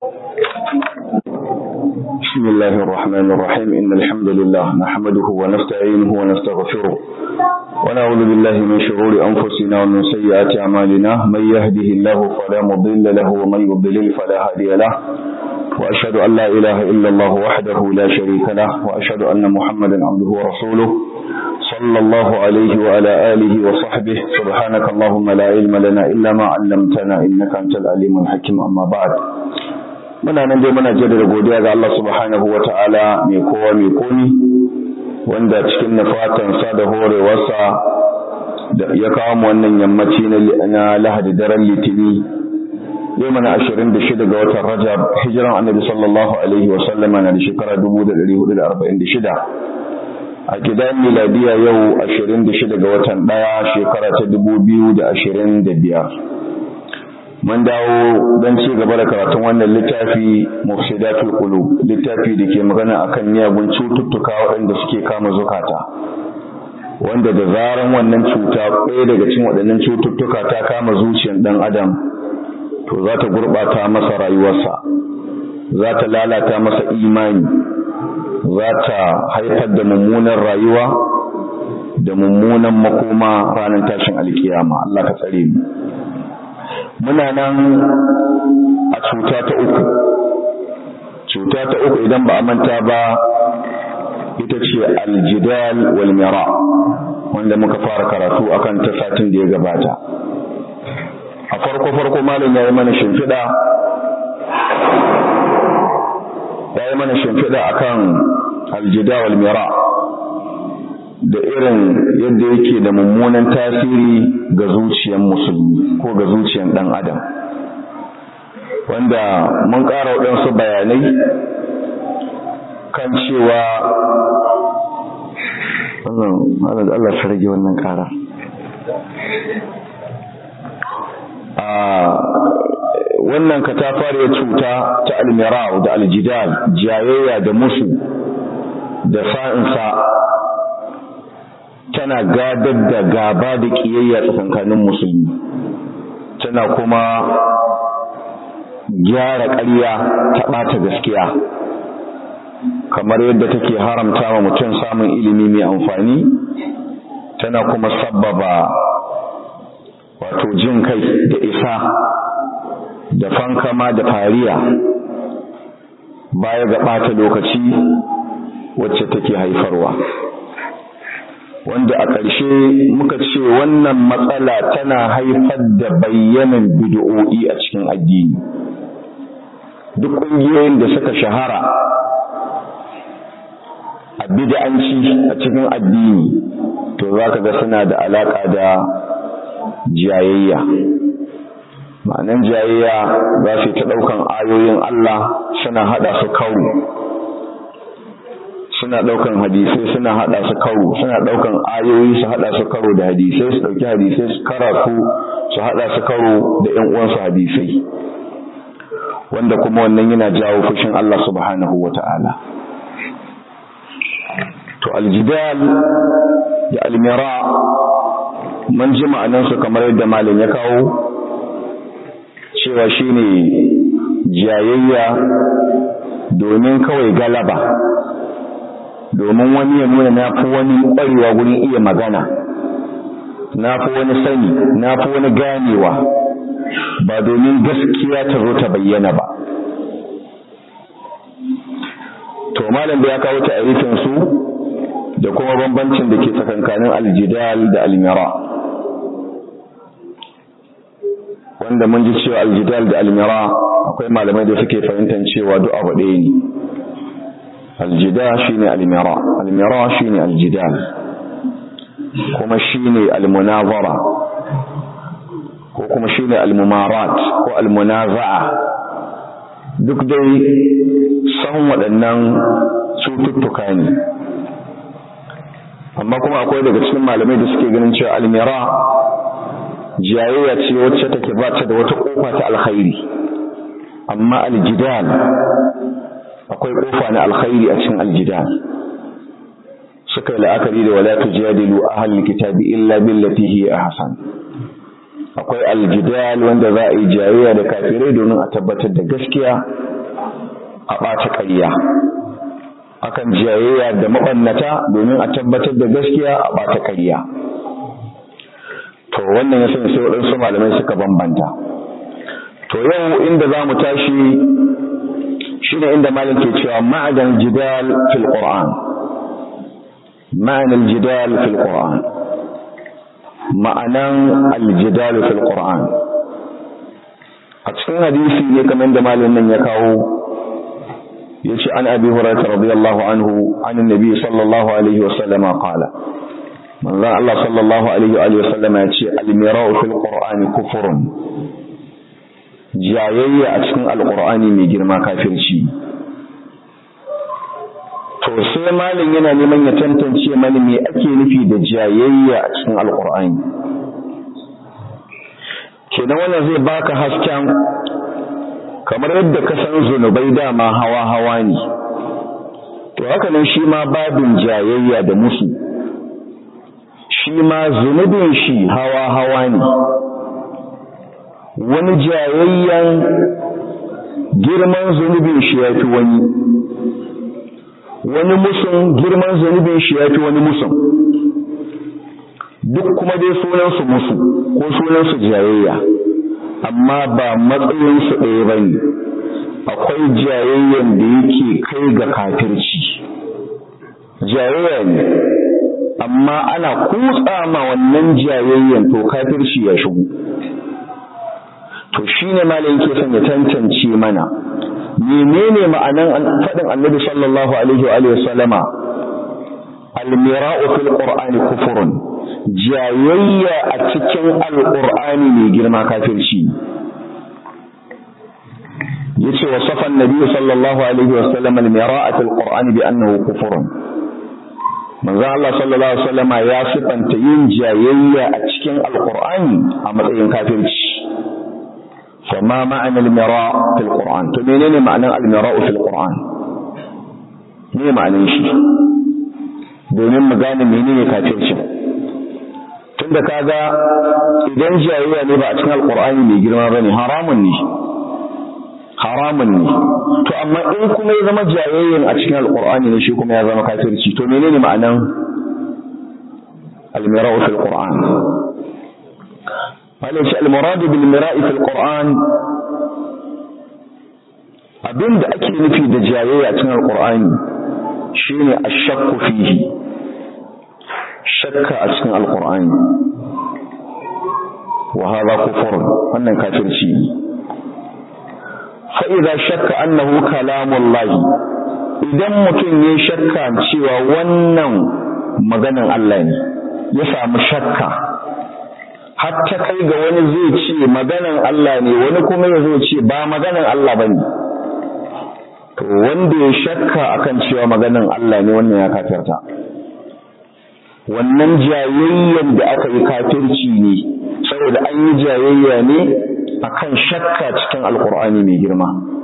بسم الله الرحمن الرحيم إن الحمد لله نحمده ونستعينه ونستغفره ونعوذ بالله من شرور أنفسنا ومن سيئات أعمالنا من يهده الله فلا مضل له ومن يضلل فلا هادي له وأشهد أن لا إله إلا الله وحده لا شريك له وأشهد أن محمدا عبده ورسوله صلى الله عليه وعلى آله وصحبه سبحانك اللهم لا علم لنا إلا ما علمتنا إنك أنت العليم الحكيم أما بعد muna nan dai muna jaddada godiya ga Allah subhanahu wa ta'ala mai kowa mai komi wanda cikin nufatansa da horewarsa da ya kawo mu wannan yammaci na lahadi daren litini yau mana ashirin da shida ga watan rajab hijiran annabi sallallahu alaihi wa sallama na da shekara dubu da ɗari hudu da arba'in da shida a gidan miladiya yau ashirin da shida ga watan ɗaya shekara ta dubu biyu da ashirin da biyar mun dawo don ci gaba da karatun wannan littafi mufsidatul qulub littafi da ke magana akan miyagun cututtuka waɗanda suke kama zukata wanda da zaran wannan cuta ɗaya daga cikin waɗannan cututtuka ta kama zuciyar ɗan adam to za ta gurɓata masa rayuwarsa za ta lalata masa imani za ta haifar da mummunan rayuwa da mummunan makoma ranar tashin alkiyama Allah ka tsare mu muna nan a cuta ta uku cuta ta uku idan ba a manta ba ita ce aljidal wal mira wanda muka fara karatu akan ta satin da ya gabata a farko farko malam ya yi mana shimfiɗa ya yi mana shimfiɗa akan aljidal wal mira da irin yadda yake da mummunan tasiri ga zuciyar musulmi ko ga zuciyar ɗan adam wanda mun ƙara waɗansu bayanai kan cewa wannan Allah su rage wannan ƙara a wannan katafariyar cuta ta almirau da aljidal jayayya da musu da sa'insa tana gadar da gaba da kiyayya tsakankanin musulmi tana kuma gyara ƙarya ta ɓata gaskiya kamar yadda take haramta wa mutum samun ilimi mai amfani tana kuma sabbaba wato jin kai da isa da fankama da fariya baya ga ɓata lokaci wacce take haifarwa wanda a ƙarshe muka ce wannan matsala tana haifar da bayyanan bid'o'i a cikin addini duk ƙungiyoyin da suka shahara a bid'anci a cikin addini to za ka ga suna da alaƙa da jayayya ma'anan jayayya za su ta ɗaukan ayoyin Allah suna haɗa su kawo suna ɗaukan hadisai suna haɗa su karo suna ɗaukan ayoyi su haɗa su karo da hadisai su ɗauki hadisai su karatu su haɗa su karo da ƴan uwansu hadisai wanda kuma wannan yana jawo fushin Allah subhanahu wata'ala to aljidal da almira mun ji ma'anansu kamar yadda malam ya kawo cewa shine jayayya domin kawai galaba domin wani ya nuna na fi wani ƙwarewa gurin iya magana na fi wani sani na fi wani ganewa ba domin gaskiya ta zo ta bayyana ba to malam da ya kawo ta'arifin su da kuma bambancin da ke tsakankanin aljidal da almira wanda mun ji cewa aljidal da almira akwai malamai da suke fahimtar cewa duk abu ɗaya ne aljida shine almira almira shine aljidal kuma shine almunazara ko kuma shine almumarat ko almunaza'a duk dai san waɗannan cututtuka ne amma kuma akwai daga cikin malamai da suke ganin cewa almira jayayya ce wacce take ba ta da wata kofa ta alkhairi amma aljidal akwai kofa na alkhairi a cikin aljidal suka yi la'akari da wala tujadilu ahlul kitabi illa billati hiya ahsan akwai aljidal wanda za a yi jayayya da kafirai domin a tabbatar da gaskiya a ɓata ƙarya akan jayayya da maɓannata domin a tabbatar da gaskiya a ɓata ƙarya to wannan ya sanya sai waɗansu malamai suka bambanta to yau inda za mu tashi shine inda malam ke cewa ma'adan jidal fil qur'an ma'anan jidal fil qur'an ma'anan aljidal fil qur'an a cikin hadisi ne kamar da malamin nan ya kawo yace an abi hurairah radiyallahu anhu an annabi sallallahu alaihi wasallam qala manzon Allah sallallahu alaihi wa alihi wasallam yace al-mira'u fil qur'ani kufrun jayayya a cikin alqur'ani mai girma kafirci to sai malin yana neman ya tantance mani me ake nufi da jayayya a cikin alqur'ani kenan wannan zai baka hasken kamar yadda ka san zunubai dama hawa-hawa ne to haka nan shi ma babin jayayya da musu shi ma zunubin shi hawa-hawa ne wani jayayyan girman zunubin shi ya fi wani wani musun girman zunubin shi ya fi wani musun duk kuma dai sunansu musu ko sunansu jayayya amma ba matsayinsu ɗaya ba ne akwai jayayyan da yake kai ga kafirci jayayya ne amma ana kutsa ma wannan jayayyan to kafirci ya shigo to shine malam yake son ya tantance mana menene ma'anan faɗin annabi sallallahu alaihi wa alihi wasallama almira'u fil qur'ani kufrun jayayya a cikin alqur'ani mai girma kafirci yace wa safan nabi sallallahu alaihi wasallam almira'a fil qur'ani bi annahu kufrun manzo Allah sallallahu alaihi wasallama ya sifanta yin jayayya a cikin alqur'ani a matsayin kafirci فما معنى المراء في القرآن تمينين معنى المراء في القرآن ne ma'anin shi domin mu gane menene kafirci tunda kaga idan jayayya ne ba a cikin alqur'ani mai girma bane haramun ne haramun ne to amma in kuma ya zama jayayyan a cikin alqur'ani ne shi kuma ya zama kafirci to menene ma'anan al-mira'u fil qur'an malai shi al-muradu bil mira'i fil qur'an abinda ake nufi da jayayya a cikin alqur'ani shine ash-shakku fihi shakka a cikin alqur'ani wa hadha kufr wannan kafirci ne fa idza shakka annahu kalamullahi idan mutum ya shakka cewa wannan maganan Allah ne ya samu shakka har ta kai ga wani zai ce maganan Allah ne wani kuma ya zo ce ba maganan Allah bane to wanda ya shakka akan cewa maganan Allah ne wannan ya kafirta wannan jayayyan da aka yi kafirci ne saboda an yi jayayya ne akan shakka cikin alkur'ani mai girma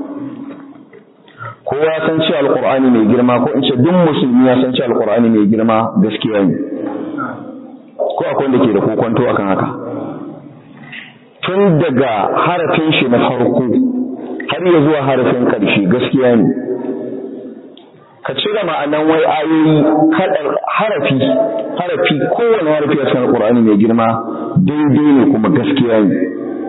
kowa ya san cewa alkur'ani mai girma ko in ce duk musulmi ya san cewa alkur'ani mai girma gaskiya ne ko akwai wanda ke da kokonto akan haka tun daga harafin shi na farko har ya zuwa harafin ƙarshe gaskiya ne ka cire ma'anan wai ayoyi kadar harafi harafi kowane harafi a cikin alƙur'ani mai girma daidai ne kuma gaskiya ne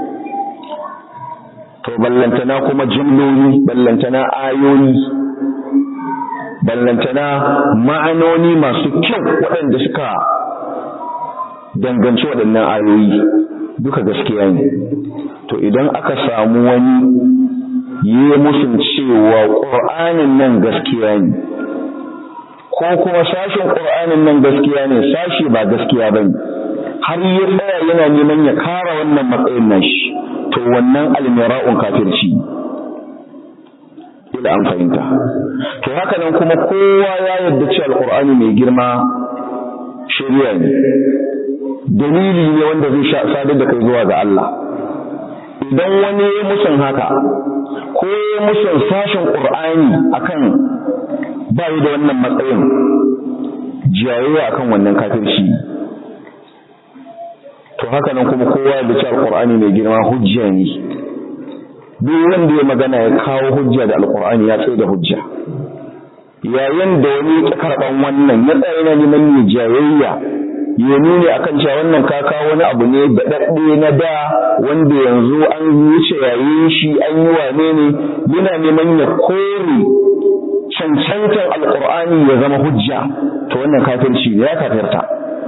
to ballantana kuma jimloli ballantana ayoyi ballantana ma'anoni masu kyau waɗanda suka danganci waɗannan ayoyi duka gaskiya ne to idan aka samu wani yi musun cewa ƙur'anin nan gaskiya ne ko kuma sashen ƙur'anin nan gaskiya ne sashi ba gaskiya ba ne har ya tsaya yana neman ya kara wannan matsayin nashi to wannan almira'un kafirci ila an fahimta to haka nan kuma kowa ya yarda cewa alƙur'ani mai girma shari'a ne dalili ne wanda zai sadar da kai zuwa ga Allah idan wani ya musun haka ko ya musun sashen ƙur'ani akan ba yi da wannan matsayin jayayya akan wannan kafirci to haka nan kuma kowa ya bici alƙur'ani mai girma hujja ne duk wanda ya magana ya kawo hujja da alqur'ani ya tsaye da hujja yayin da wani ya karban wannan ya tsaya yana neman ya jayayya ya nuni akan cewa wannan ka kawo wani abu ne da dadde na da wanda yanzu an wuce yayin shi an yi wane ne yana neman ya kore cancantar alqur'ani ya zama hujja to wannan kafirci ne ya kafirta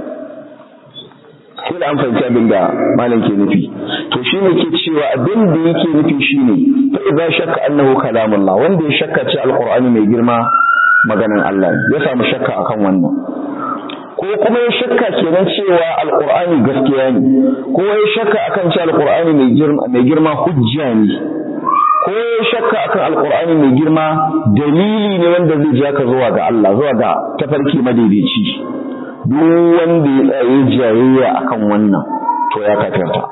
sai da an fahimci abin da malam ke nufi to shi ne ke cewa abin da yake nufi shi ne fa idza shakka annahu kalamullah wanda ya shakka ce alqur'ani mai girma maganan Allah ya samu shakka akan wannan ko kuma ya shakka kenan cewa alqur'ani gaskiya ne ko ya shakka akan cewa alqur'ani mai girma mai girma hujja ne ko ya shakka akan alqur'ani mai girma dalili ne wanda zai ja ka zuwa ga Allah zuwa ga tafarki madaidaici duk wanda ya tsaye jayayya akan wannan to ya kafirta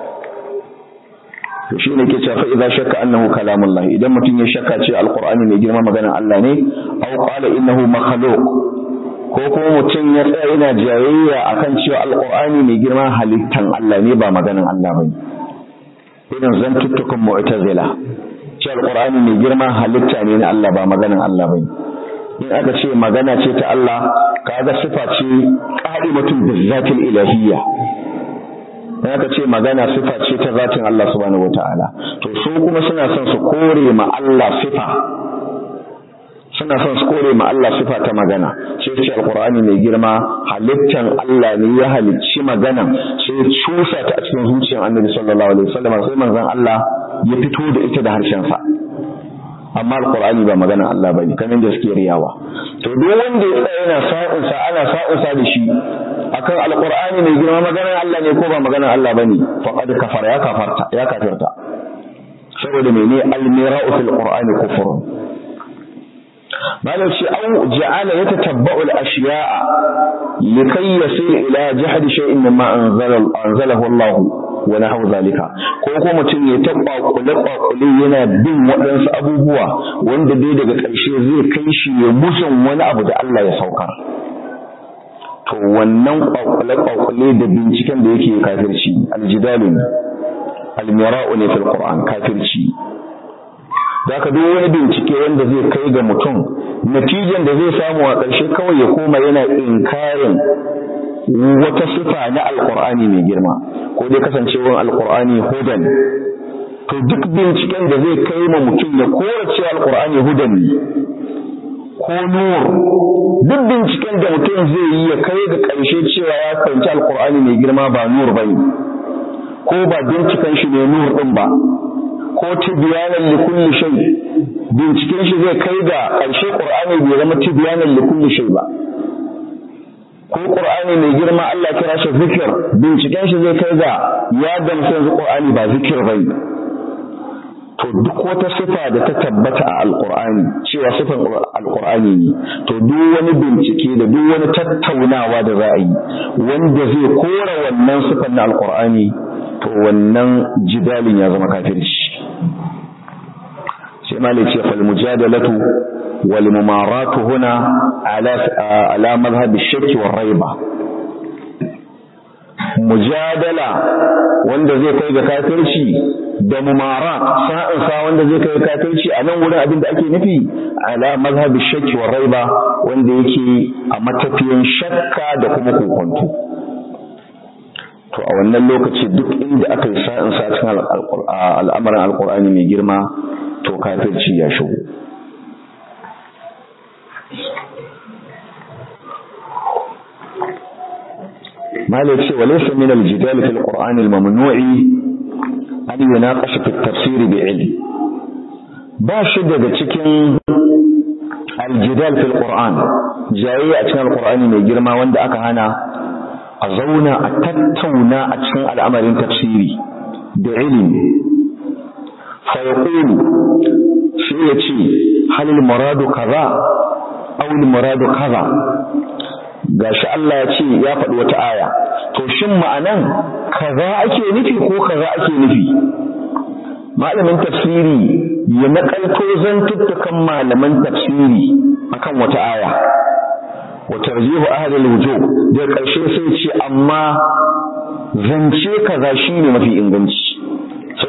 to shine ke cewa fa idza shakka annahu kalamullah idan mutum ya shakka ce alqur'ani mai girma maganar Allah ne aw qala innahu makhluq ko kuma mutum ya tsaya yana jayayya akan cewa alqur'ani mai girma halittan Allah ne ba maganar Allah bane idan zantuttukan mu'tazila ce alqur'ani mai girma halitta ne na Allah ba maganar Allah bane in aka ce magana ce ta Allah kaga sifa ce qa'imatun bizzatil ilahiyya in aka ce magana sifa ce ta zatin Allah subhanahu wataala to su kuma suna son su kore ma Allah sifa suna son su kore ma Allah sifa ta magana sai ce alqur'ani mai girma halittan Allah ne ya halicci magana sai cusa ta a cikin zuciyar Annabi sallallahu alaihi wasallam sai manzon Allah ya fito da ita da harshen sa amma alqur'ani ba magana Allah bane kamar da suke riyawa to duk wanda ya tsaya yana sa'in sa ana sa'in sa da shi akan alqur'ani mai girma magana Allah ne ko ba magana Allah bane faqad kafara ya kafarta ya kafirta saboda mene almira'u fil qur'ani kufrun malam shi au ja'ala yatatabba'u al-ashya'a likay yasir ila jahd shay'in mimma anzala anzalahu Allah wa nahu zalika ko ko mutum ya ta kwakule kwakule yana bin waɗansu abubuwa wanda dai daga ƙarshe zai kai shi ya musun wani abu da Allah ya saukar to wannan kwakule kwakule da binciken da yake kafirci aljidalu ne almira'u ne fil qur'an kafirci zaka duk wani bincike wanda zai kai ga mutum natijan da zai samu a ƙarshe kawai ya koma yana inkarin wata sifa na alqur'ani mai girma ko dai kasancewar alqur'ani hudan to duk binciken da zai kai ma mutum ya kora cewa alqur'ani hudan ne ko nur duk binciken da mutum zai yi ya kai ga ƙarshe cewa ya fahimci alqur'ani mai girma ba nur bane ko ba binciken shi ne nur din ba ko tibyanan li kulli shay binciken shi zai kai ga ƙarshe qur'ani bai zama tibyanan li kulli shay ba ko qur'ani mai girma Allah kira shi zikir binciken shi zai kai ga ya gamsu yanzu qur'ani ba zikir bane to duk wata sifa da ta tabbata a alqur'ani cewa sifan alqur'ani ne to duk wani bincike da duk wani tattaunawa da za a yi wanda zai kora wannan sifan na alqur'ani to wannan jidalin ya zama kafirci sai malai ce fal mujadalatu wal mumaratu huna ala ala madhhab ash-shirk war raiba mujadala wanda zai kai ga kafirci da mumarat sa'in sa wanda zai kai ga kafirci a nan wurin abin da ake nufi ala madhhab ash-shirk war raiba wanda yake a matafiyan shakka da kuma kokonto to a wannan lokaci duk inda aka yi sa'in sa cikin al'amarin alqur'ani mai girma to kafirci ya shigo malai ce walaysa min al-jidal fi al-qur'an al-mamnu'i an yunaqash fi at-tafsir bi ilm ba shi daga cikin al-jidal fi al-qur'an jayayya a cikin al-qur'ani mai girma wanda aka hana a zauna a tattauna a cikin al'amarin tafsiri da ilimi fa yaqulu shi ya ce halil muradu kaza aw muradu kaza gashi Allah ya ce ya faɗi wata aya to shin ma'anan kaza ake nufi ko kaza ake nufi malamin tafsiri ya nakalto zantuttukan malaman tafsiri akan wata aya wa tarjihu ahli al-wujub da karshe sai ce amma zance kaza shine mafi inganci sai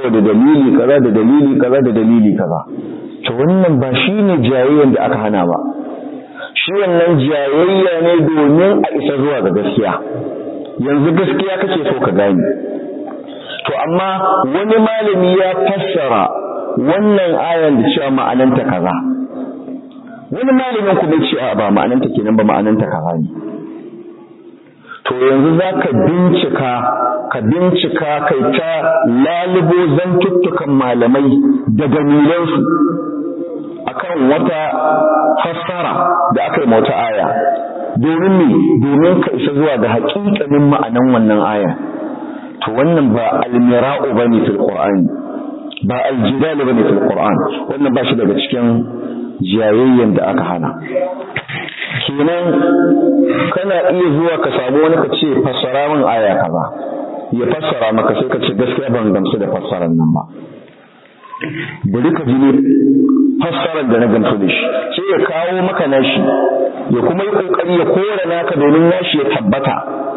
saboda dalili kaza da dalili kaza da dalili kaza to wannan ba shine jayayyan da aka hana ba shi wannan jayayya ne domin a isa zuwa ga gaskiya yanzu gaskiya kake so ka gane to amma wani malami ya fassara wannan ayan da cewa ma'ananta kaza wani malamin kuma ce ba ma'ananta kenan ba ma'ananta kaza ne to yanzu za ka bincika ka bincika kai ta lalubo zantuttukan malamai da dalilansu akan wata fassara da aka yi wata aya domin me domin ka isa zuwa ga haƙiƙanin ma'anan wannan aya to wannan ba almira'u bane fil qur'ani ba aljidal bane fil qur'an wannan ba shi daga cikin jayayyen da aka hana kenan kana iya zuwa ka samu wani ka ce fassara min aya kaza ya fassara maka sai ka ce gaskiya ban gamsu da fassarar nan ba bari ka ji ne fassarar da na gamsu da shi sai ya kawo maka nashi ya kuma yi kokari ya kora naka domin nashi ya tabbata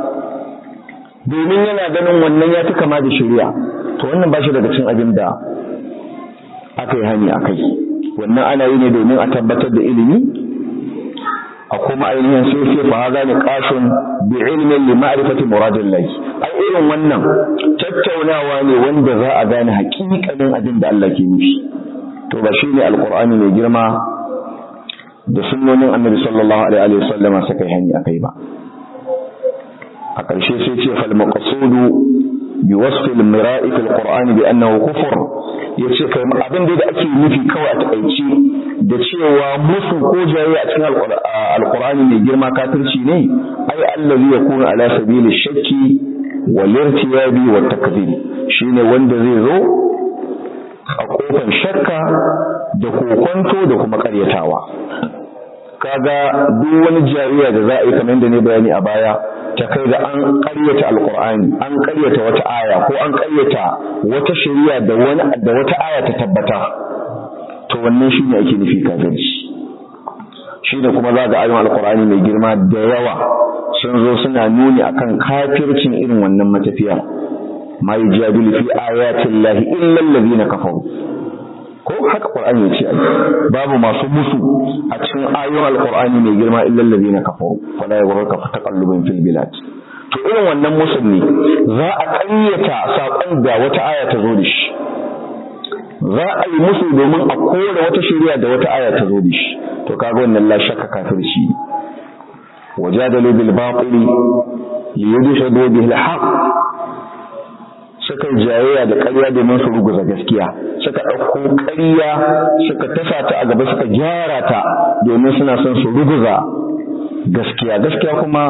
domin yana ganin wannan ya fi kama da shari'a to wannan ba shi daga cin abin da aka yi hani a kai wannan ana yi ne domin a tabbatar da ilimi a kuma ainihin sai sai fa haza ne qashun bi ilmin li ma'rifati muradillah ai irin wannan tattaunawa ne wanda za a gane haƙiƙanin abin da Allah ke nufi to ba shi ne alqur'ani mai girma da sunnonin annabi sallallahu alaihi wa sallama suka yi hani akai ba a ƙarshe sai ce fal maqsudu bi wasfi al-mira'i fil qur'ani bi annahu kufr yace kai abin da ake nufi kawai a takaice da cewa musu ko jaye a cikin alqur'ani mai girma kafirci ne ai allazi yakunu ala sabili shakki wal irtiyabi wat takdhib shine wanda zai zo a kofar shakka da kokonto da kuma karyatawa kaga duk wani jariya da za a yi kamar da ne bayani a baya ta kai da an ƙaryata alƙur'ani an ƙaryata wata aya ko an ƙaryata wata shari'a da wani da wata aya ta tabbata to wannan shine ake nufi kafirci shine kuma za ga ayoyin alƙur'ani mai girma da yawa sun zo suna nuni akan kafircin irin wannan matafiya ma yujadilu fi ayatin lahi illa allazina kafaru ko haka qur'ani yace ai babu masu musu a cikin ayoyin alqur'ani mai girma illa allazina kafaru fala yaghrurka taqallubun fil bilad to irin wannan musun ne za a ƙayyata sakon da wata aya ta zo da shi za a yi musu domin a kore wata shari'a da wata aya ta zo da shi to kaga wannan la shakka kafirci wajadalu bil batili liyudhhibu bihi al haqq suka jayayya da ƙarya domin su ruguza gaskiya suka ɗauko ƙarya suka tasa ta a gaba suka gyara ta domin suna son su ruguza gaskiya gaskiya kuma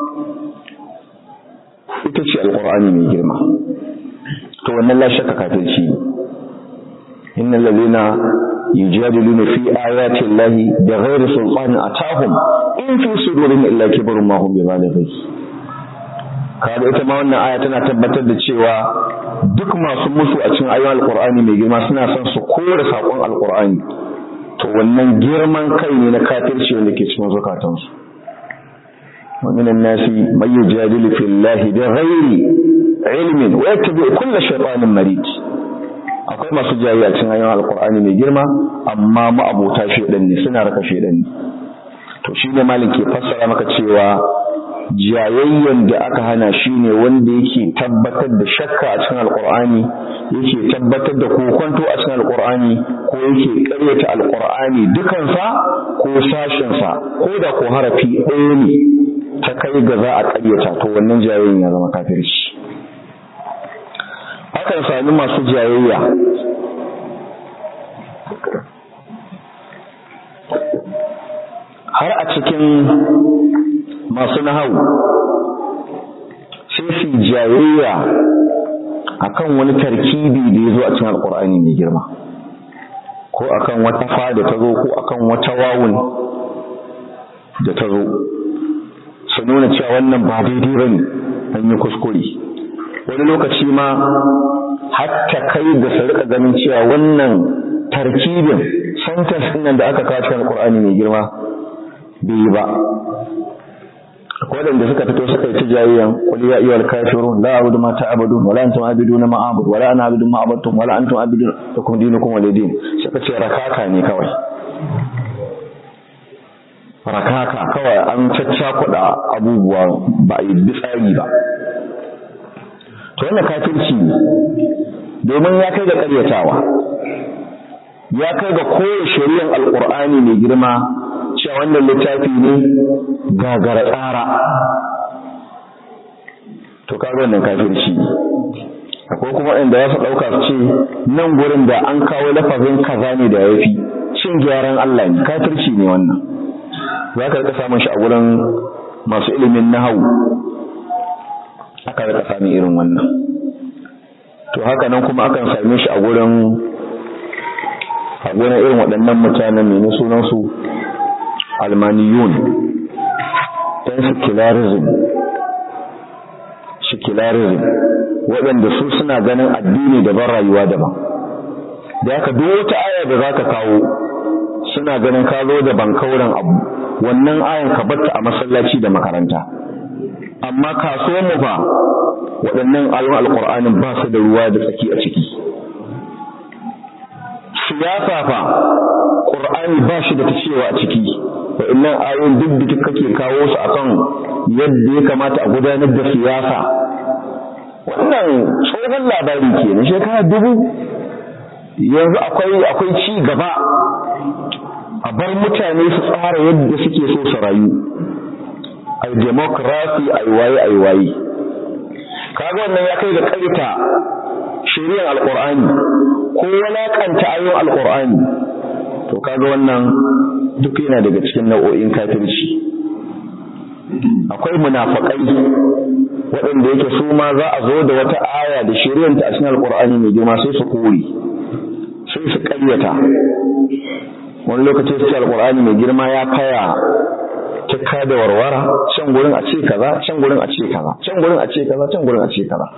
ita ce alƙur'ani mai girma to wannan la shakka kafirci ne innal ladina yujadiluna fi ayati llahi bighairi sultanin atahum in fi sudurihim illa kibrun ma hum bibalighi kaga ita ma wannan aya tana tabbatar da cewa duk masu musu a cikin ayoyin alqur'ani mai girma suna son su kore sakon alqur'ani to wannan girman kai ne na kafirci wanda ke cikin zukatansu wa minan nasi may yujadilu fillahi bighairi ilmin wa yattabi kulla shaytanin marid akwai masu jayi a cikin ayoyin alqur'ani mai girma amma ma'abota shedan ne suna raka shedan ne to shi ne malin ke fassara maka cewa jayayyen da aka hana shi ne wanda yake tabbatar da shakka a cikin alkur'ani yake tabbatar da kokonto a cikin alkur'ani ko yake karyata alkur'ani dukansa ko sashensa ko da ko harafi ɗaya ne ta kai ga za a karyata to wannan jayayyen ya zama kafirci akan sami masu jayayya har a cikin masu nahau sai su jayayya akan wani tarkibi da ya zo a cikin alkur'ani mai girma ko akan wata fa da ta zo ko akan wata wawun da ta zo su nuna cewa wannan ba daidai ba ne an yi kuskure wani lokaci ma hatta kai da su rika ganin cewa wannan tarkibin sentence ɗin nan da aka kawo cikin alkur'ani mai girma bai yi ba akwai waɗanda suka fito suka yi tijayyan qul ya ayyuhal kafirun la a'budu ma ta'budun wala antum a'buduna ma a'budu wala ana a'budu ma a'budtum wala antum a'budun lakum dinukum walidin suka ce rakaka ne kawai rakaka kawai an caccakuɗa abubuwa ba a yi tsari ba to wannan kafirci ne domin ya kai ga ƙaryatawa ya kai ga kowace shari'ar alƙur'ani mai girma cewa wannan littafi ne gagara tsara to kaga wannan kafirci ne akwai kuma inda ya su ɗauka su ce nan gurin da an kawo lafazin kaza ne da yafi cin gyaran Allah ne kafirci ne wannan za ka rika samun shi a gurin masu ilimin nahawu aka rika samun irin wannan to haka nan kuma akan same shi a gurin a gurin irin waɗannan mutanen ne sunansu almaniyun ɗan secularism secularism waɗanda su suna ganin addini daban rayuwa daban da haka duk wata aya da za ka kawo suna ganin ka zo da bankauren abu wannan ayan ka batta a masallaci da makaranta amma kasuwar mu fa waɗannan ayoyin alƙur'anin ba su da ruwa da tsaki a ciki siyasa fa ƙur'ani ba shi da ta cewa a ciki waɗannan ayoyin duk da kake kawo su akan yadda ya kamata a gudanar da siyasa wannan tsohon labari ke na shekara dubu yanzu akwai akwai ci gaba a bar mutane su tsara yadda suke so su rayu ai democracy ai waye ai waye kaga wannan ya kai ga kaita shari'ar alqur'ani ko walakanta ayoyin alqur'ani to kaga wannan duk yana daga cikin nau'o'in kafirci akwai munafakai waɗanda yake su ma za a zo da wata aya da shari'ar ta a cikin alqur'ani mai girma sai su kore sai su ƙaryata wani lokaci su ce alqur'ani mai girma ya kaya tukka da warwara can gurin a ce kaza can gurin a ce kaza can gurin a ce kaza can gurin a ce kaza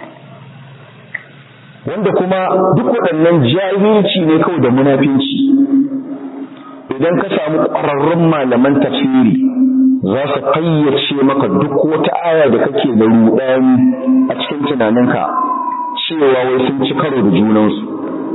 wanda kuma duk waɗannan jahilci ne kawai da munafinci idan ka samu ƙwararrun malaman tafsiri za su fayyace maka duk wata aya da kake da ruɗani a cikin tunaninka cewa wai sun ci karo da junansu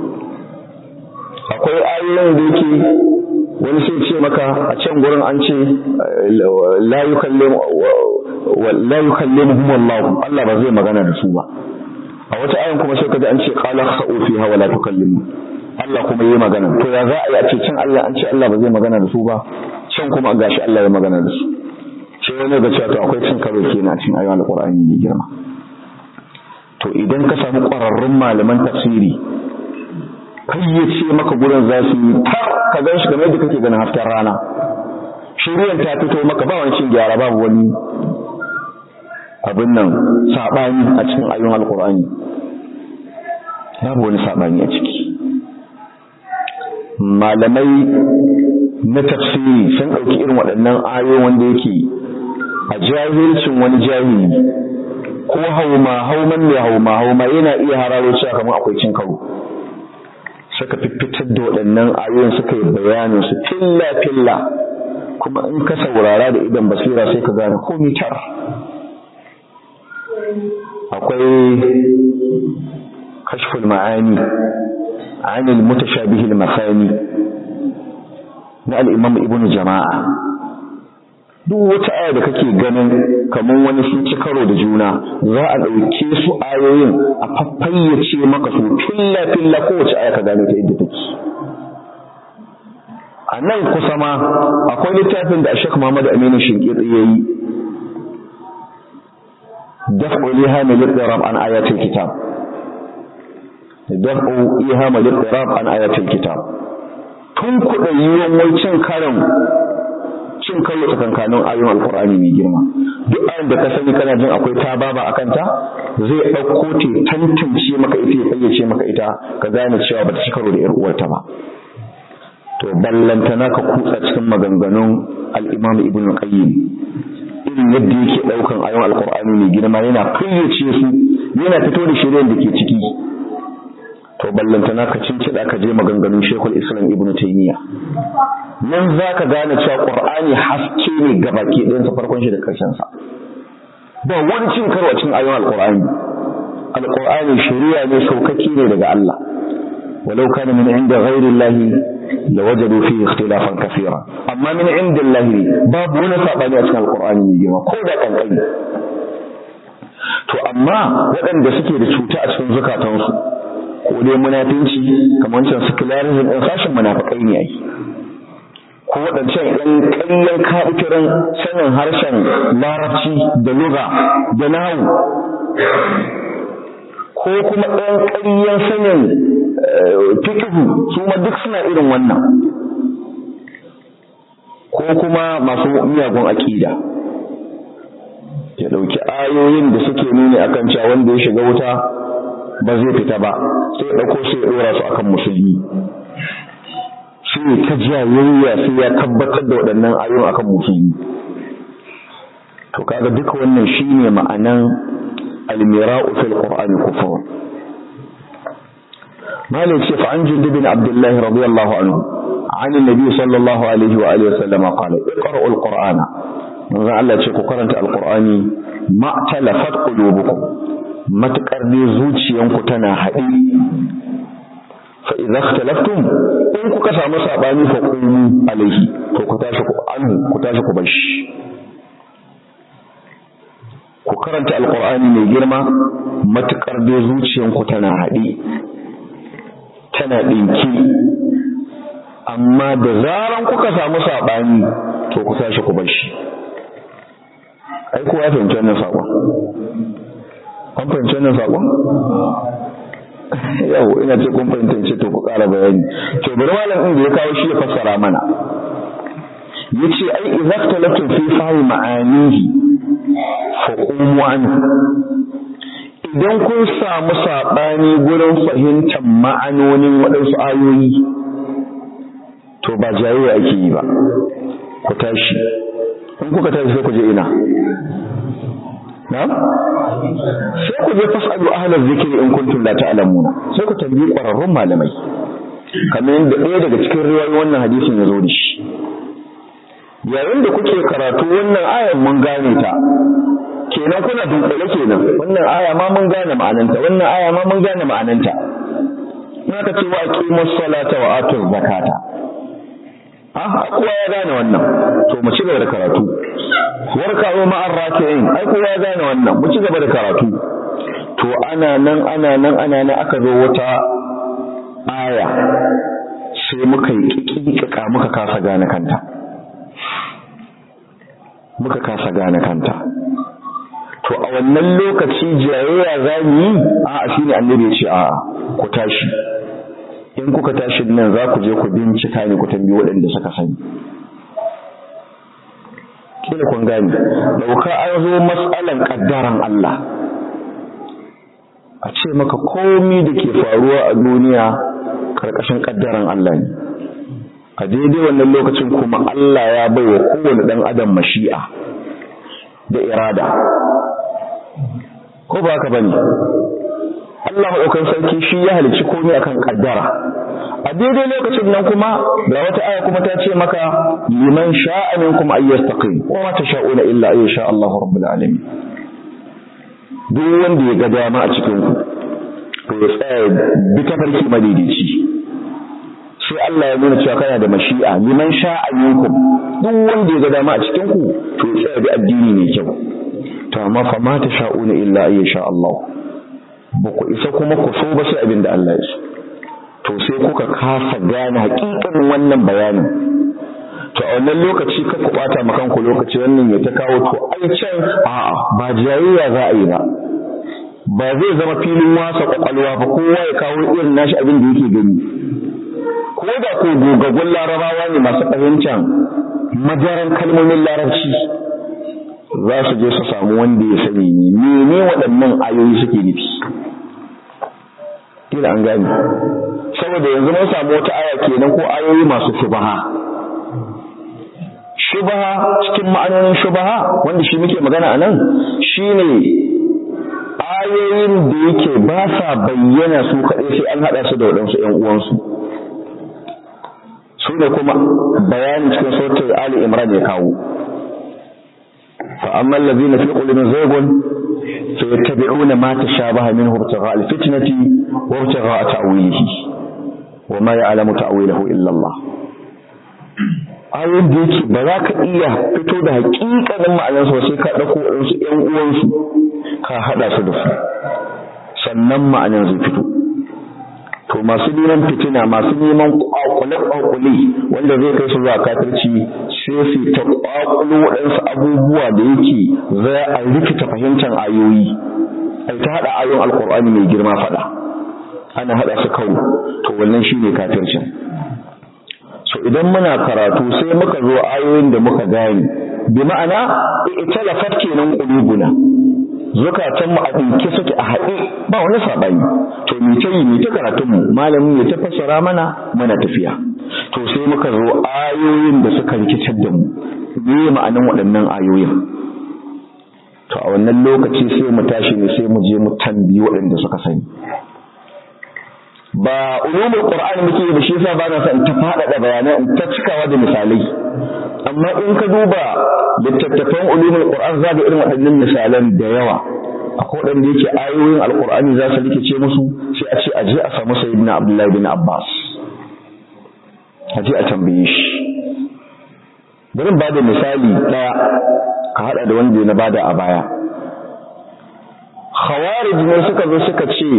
akwai ayoyin da yake wani sai ce maka a can gurin an ce la yukallimuhum Allah Allah ba zai magana da su ba a wata ayan kuma sai kaji an ce qala kha'u fiha wa la tukallimu Allah kuma yayi magana to ya za a yi a ce can Allah an ce Allah ba zai magana da su ba can kuma gashi Allah ya magana da su sai wani ga cewa to akwai cin karo kenan a cikin ayoyin alqur'ani ne girma to idan ka samu ƙwararrun malaman tafsiri fayyace maka gurin za su yi tar ka gan shi kamar yadda kake ganin hasken rana shiryan ta fito maka ba wani cin gyara babu wani abin nan saɓani a cikin ayyun alkur'ani babu wani saɓani a ciki malamai na tafsiri sun ɗauki irin waɗannan ayo wanda yake a jahilcin wani jahili ko hauma hauman mai hauma hauma yana iya hararo cewa kamar akwai cin karo suka fitar da waɗannan ayoyin suka yi bayanin su filla filla kuma in ka saurara da idan basira sai ka gane komai tar akwai kashful ma'ani anil mutashabihi al-masani na al-imam ibnu jama'a duk wata aya da kake ganin kamar wani sun ci karo da juna za a ɗauke su ayoyin a faffayyace maka su filla filla kowace aya ka gane ta inda take a nan kusa ma akwai littafin da Sheikh Muhammad Aminu Shinkitsi ya yi daf'u ihama lil-qirab an ayatil kitab daf'u ihama lil-qirab an ayatil kitab tun kuɗa yiwuwan wai cin karin cin karo tsakankanin ayoyin alkur'ani mai girma duk ayin da ka sani kana jin akwai ta baba a kanta zai ɗauko ta tantance maka ita ya fayyace maka ita ka gane cewa bata ci karo da yar uwarta ba to ballantana ka kutsa cikin maganganun al-imam ibn qayyim irin yadda yake ɗaukan ayoyin alkur'ani mai girma yana fayyace su yana fito da shiryen da ke ciki to ballantana ka cincida ka je maganganun Sheikhul Islam Ibn Taymiyyah nan zaka gane cewa Qur'ani haske ne gabaki ɗayan sa farkon shi da karshen sa ba wani cin karo a cikin ayoyin Al-Qur'ani Al-Qur'ani shari'a ne saukaki ne daga Allah walau kana min inda ghairi Allah lawajadu fihi ikhtilafan kaseera amma min inda Allah babu wani sabani a cikin Al-Qur'ani ne girma ko da kankani to amma waɗanda suke da cuta a cikin zukatansu ko dai munafinci kamar wancan secularism ɗin sashen munafikai ne ai ko waɗancan ɗan ƙanyen kaɓukirin sanin harshen larabci da lugha da nahu ko kuma ɗan ƙaryen sanin fikihu su ma duk suna irin wannan ko kuma masu miyagun aƙida ya ɗauki ayoyin da suke nuni akan cewa wanda ya shiga wuta ba zai fita ba sai ya ɗauko sai ya ɗora su akan musulmi sai ta jayayya sai ya tabbatar da waɗannan ayoyin akan musulmi to kaga duka wannan shine ma'anan almira'u fil qur'ani kufur malik ce fa an jundub bin abdullah radiyallahu anhu عن النبي صلى الله عليه وآله وسلم قال اقرأوا القرآن من الله ce ku karanta alqur'ani ma talafat qulubukum matakar ne zuciyanku tana haɗe fa idza ikhtalaftum in kuka samu sabani fa qumu alaihi to ku tashi ku anhu ku tashi ku bashi ku karanta alqur'ani mai girma matakar ne zuciyanku tana haɗe tana ɗinki amma da zaran kuka samu sabani to ku tashi ku bashi ai kowa ya fahimci wannan saƙon an fahimci wannan saƙon yau ina ce kun fahimtance to ku ƙara bayani to bari malam ɗin da ya kawo shi ya fassara mana yace ai idza talatu fi fahi ma'anihi fa qumu anhu idan kun samu saɓani gurin fahimtar ma'anonin waɗansu ayoyi to ba jayayya ake yi ba ku tashi in kuka tashi sai ku je ina na sai ku je fasalu ahlal zikri in kuntum la ta'lamuna sai ku tambayi ƙwararrun malamai kamar yadda ɗaya daga cikin riwayoyin wannan hadisin ya zo da shi yayin da kuke karatu wannan ayan mun gane ta kenan kuna dunkule kenan wannan aya ma mun gane ma'ananta wannan aya ma mun gane ma'ananta in aka ce wa aqimus salata wa atuz zakata ah kowa ya gane wannan to mu ci gaba da karatu warka'u ma'ar raki'in ai kowa ya gane wannan mu ci gaba da karatu to ana nan ana nan ana nan aka zo wata aya sai muka yi kikika muka kasa gane kanta muka kasa gane kanta to a wannan lokaci jayayya za mu yi a shi ne annabi ya ce a ku tashi in kuka tashi nan za ku je ku bincika ne ku tambayi waɗanda suka sani kila kun gane dauka an zo matsalan kaddaran Allah a ce maka komi da ke faruwa a duniya karkashin kaddaran Allah ne a daidai wannan lokacin kuma Allah ya bai wa kowane ɗan adam mashi'a da irada ko ba haka bane Allah maɗaukan sarki shi ya halicci komai akan kaddara a daidai lokacin nan kuma ga wata aya kuma ta ce maka liman sha'a minkum ay yastaqim wa ma tasha'una illa ay sha Allahu rabbul alamin duk wanda ya ga dama a cikin ku to ya tsaya bi ta farki madidici sai Allah ya nuna cewa kana da mashi'a liman sha'a minkum duk wanda ya ga dama a cikin ku to ya tsaya bi addini mai kyau to amma fa ma tasha'una illa ay sha Allah ba ku isa kuma ku so ba sai abin da Allah ya so to sai kuka kasa gane hakikanin wannan bayanin to a wannan lokaci ka ku bata ma kanku lokaci wannan ya ta kawo to ai can a'a ba jayayya za a yi ba ba zai zama filin wasa kwakwalwa ba kowa ya kawo irin nashi abin da yake gani ko da ko gogaggun larabawa ne masu fahimtar majaran kalmomin larabci za su je su samu wanda ya sani ne mene waɗannan ayoyi suke nufi kila an gane saboda yanzu mun samu wata aya kenan ko ayoyi masu shubaha shubaha cikin ma'anonin shubaha wanda shi muke magana a nan shine ayoyin da yake ba sa bayyana su kaɗai sai an haɗa su da waɗansu ‘yan uwansu su ne kuma bayanin cikin sautin Ali Imran ya kawo فأما الذين في قلوبهم زيغ فيتبعون ما تشابه منه ابتغاء الفتنة وابتغاء تأويله وما يعلم تأويله إلا الله ayoyin da yake ba za ka iya fito da hakikanin ma'anarsu ba sai ka ɗauko waɗansu ‘yan uwansu ka haɗa su da su sannan ma'anar zai fito to masu neman fitina masu neman kwakule-kwakule wanda zai kai su zuwa kafirci sai su ta kwakulo waɗansu abubuwa da yake za a rikita fahimtar ayoyi ai ta haɗa ayoyin alkur'ani mai girma faɗa ana haɗa su kawo to wannan shine kafircin so idan muna karatu sai muka zo ayoyin da muka gane bi ma'ana italafat kenan qulubuna zukatan mu a dinke suke a haɗe ba wani sabani to mu ta yi mu ta karatun mu malamin ya ta fassara mana muna tafiya to sai muka zo ayoyin da suka rikitar da mu me ma'anan waɗannan ayoyin to a wannan lokaci sai mu tashi ne sai mu je mu tambayi waɗanda suka sani ba ulumul qur'ani muke da shi yasa ba na son ta faɗaɗa bayanai in ta cikawa da misalai amma in ka duba littattafan ulumul qur'an za ga irin waɗannan misalan da yawa akwai waɗanda yake ayoyin alqur'ani za su rikice musu sai a ce aje a samu sayyidina abdullahi bin abbas aje a tambaye shi bari ba da misali ɗaya ka haɗa da wanda na bada a baya khawarij ne suka zo suka ce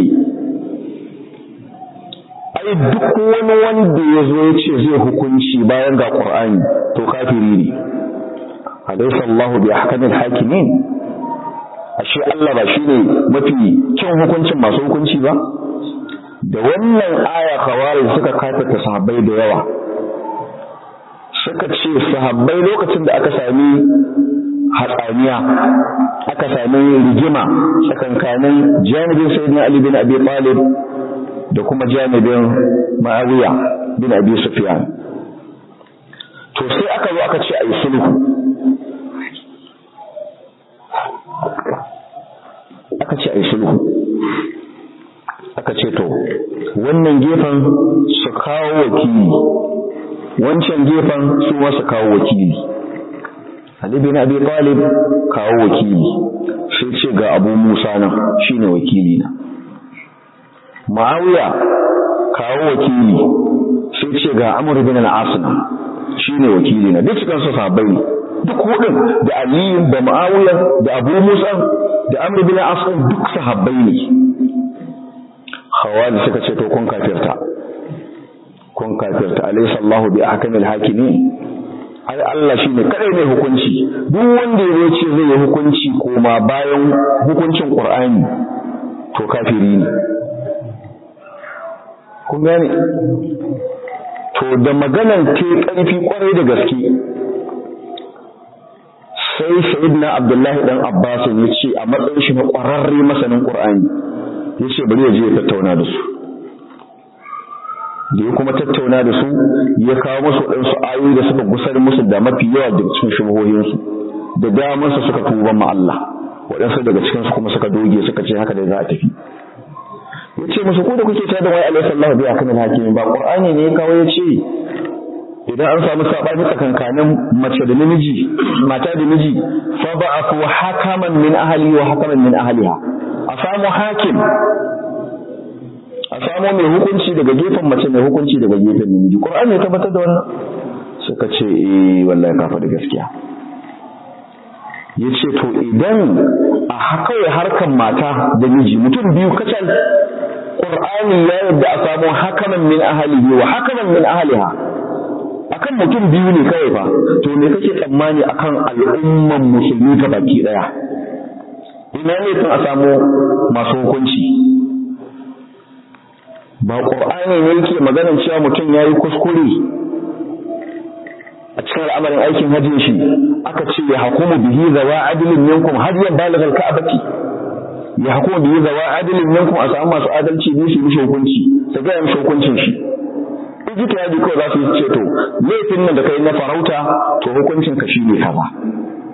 ai duk wani wanda ya zo ya ce zai hukunci bayan ga Qur'ani to kafiri ne alaysa Allahu bi ahkamil hakimin ashe Allah ba shine mafi kyan hukuncin masu hukunci ba da wannan aya khawarij suka kafirta sahabbai da yawa suka ce sahabbai lokacin da aka sami hatsaniya aka sami rigima tsakankanin janibin sayyidina Ali bin Abi Talib da kuma janibin Muawiya bin Abi Sufyan to sai aka zo aka ce ayi sulhu aka ce ayi sulhu aka ce to wannan gefen su kawo wakili wancan gefen su ma su kawo wakili Ali bin Abi Talib kawo wakili sai ce ga Abu Musa nan shine wakili na Muawiya kawo wakili sai ce ga Amr bin al-As shine wakili na duk cikin su sahabbai ne duk hudun da Ali da Muawiya da Abu Musa da Amr bin al-As duk sahabbai ne Khawari suka ce to kun kafirta kun kafirta alaysa Allahu bi ahkamil hakimin ai Allah shine kadai mai hukunci duk wanda ya ce zai yi hukunci koma bayan hukuncin Qur'ani to kafiri ne kun gane to da maganan te ƙarfi kwarai da gaske sai sayyidina Abdullahi dan Abbas ya ce a matsayin shi na ƙwararre masanin Qur'ani ya ce bari ya je ya tattauna da su da ya kuma tattauna da su ya kawo musu waɗansu ayoyi da suka gusar musu da mafi yawa daga cikin shubuhohinsu da damansu suka tuban ma Allah waɗansu daga cikinsu kuma suka doge suka ce haka da za a tafi ya ce musu ku da kuke tada wai alaihi sallahu bi akamil hakimi ba qur'ani ne ya kawo ya ce idan an samu sabani tsakankanin mace da namiji mata da miji fa ba'athu hakaman min ahli wa hakaman min ahliha a samu hakim a samu mai hukunci daga gefen mace mai hukunci daga gefen namiji qur'ani ya tabbatar da wannan suka ce eh wallahi ka faɗi gaskiya yace to idan a haka harkan mata da miji mutum biyu kacal qur'ani ya yadda a samu hakaman min ahlihi wa hakaman min ahliha akan mutum biyu ne kawai fa to me kake tsammani akan al'umman musulmi ta baki daya ina ne tun a samu masu hukunci ba ƙur'ani ne yake maganar cewa mutum ya yi kuskure a cikin al'amarin aikin hajjin shi aka ce ya hukumu bihi zawa adilin minkum har ya balagha al-ka'bati ya hukumu bihi zawa adilin minkum a samu masu adalci ne su mishi hukunci su ga mishi hukuncin shi ijita ya ji kawai za su yi ce to laifin nan da kai na farauta to hukuncin ka shine kaza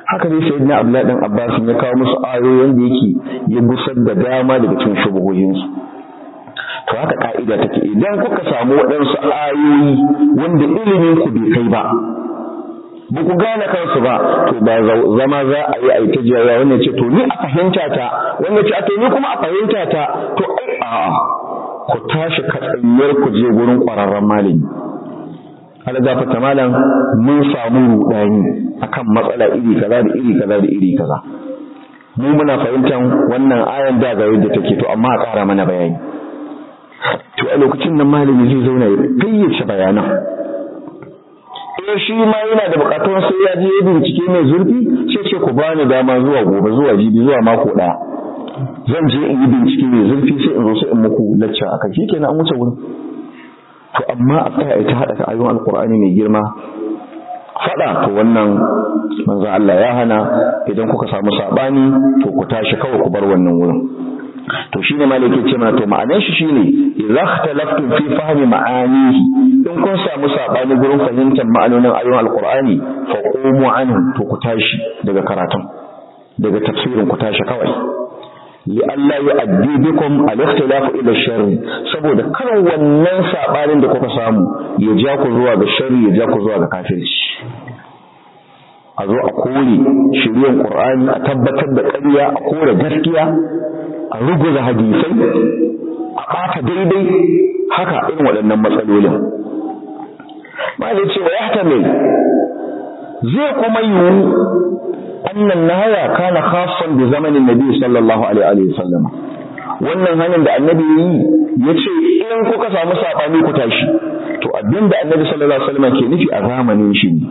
haka dai sayyidina Abdullahi dan Abbas ya kawo musu ayoyin da yake ya gusar da dama daga cikin shubuhoyin su to haka ka'ida take idan kuka samu waɗansu ayoyi wanda ilimin ku bai kai ba ba ku gane kansu ba to ba zama za a yi aita jiyawa wannan ce to ni a fahimta ta wannan ce a to ni kuma a fahimta ta to ai a'a ku tashi katsanyar ku je gurin ƙwararren malami algafa ta malam mun samu rudani akan matsala iri kaza da iri kaza da iri kaza mu muna fahimtar wannan ayan da ga yadda take to amma a ƙara mana bayani to a lokacin nan malami zai zauna ya fayyace bayanan eh shi ma yana da bukatun sai ya je bincike mai zurfi sai ce ku bani dama zuwa gobe zuwa jibi zuwa mako ɗaya zan je in yi bincike mai zurfi sai in zo sai in muku lacca akai shikenan an wuce wurin to amma a tsaya ta haɗa ayoyin alkur'ani mai girma faɗa to wannan manzo Allah ya hana idan kuka samu sabani to ku tashi kawai ku bar wannan wurin to shine malaki ce mana to ma'anar shi shine idza ikhtalaftum fi fahmi ma'anihi in kun samu sabani gurin fahimtar ma'anonin ayoyin alkur'ani fa qumu anhu to ku tashi daga karatun daga tafsirin ku tashi kawai li'alla yu'addi bikum al-ikhtilafu ila sharri saboda kar wannan sabanin da kuka samu ya ja ku zuwa ga sharri ya ja ku zuwa ga kafirci a zo a kore shiryen qur'ani a tabbatar da ƙarya a kore gaskiya a ruguza hadisai a ɓata daidai haka irin waɗannan matsalolin ma da cewa ya zai kuma yiwu annan nahaya kana khassan bi zamanin nabi sallallahu alaihi wa sallam wannan hanyar da annabi yi yace in kuka samu sabani ku tashi to abinda annabi sallallahu alaihi wa sallam ke nufi a zamanin shi ne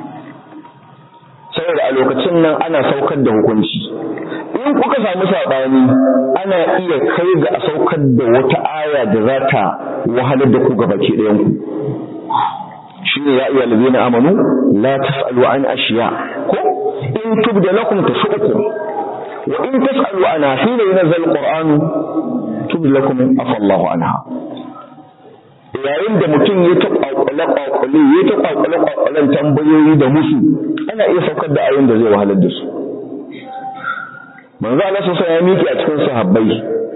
saboda a lokacin nan ana saukar da hukunci in kuka samu sabani ana iya kai ga a saukar da wata aya da za ta wahalar da ku gabaki ɗayan ku shine ya ayyuhal ladina amanu la tasalu an ashiya ko in tubda lakum tasukum wa in tasalu ana hina yunzal alquran tubda lakum afa Allahu anha yayin da mutum ya ta kwakwale kwakwale ya ta kwakwale kwakwalen tambayoyi da musu ana iya saukar da ayoyin da zai wahalar da su manzo Allah sai ya miki a cikin sahabbai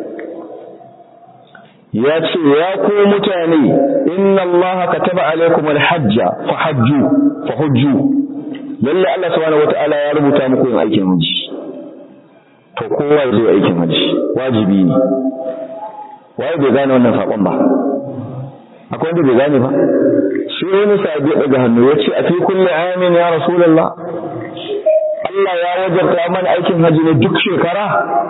ya ce ya ku mutane inna Allah kataba alaikum alhajja fa hajju fa hujju lalle Allah subhanahu wataala ya rubuta muku yin aikin haji to kowa ya zo aikin haji wajibi ne waye bai gane wannan sakon ba akwai wanda bai gane ba sai wani sahabi ya daga hannu ya ce a fi kulli amin ya rasulullah Allah ya wajabta mana aikin haji ne duk shekara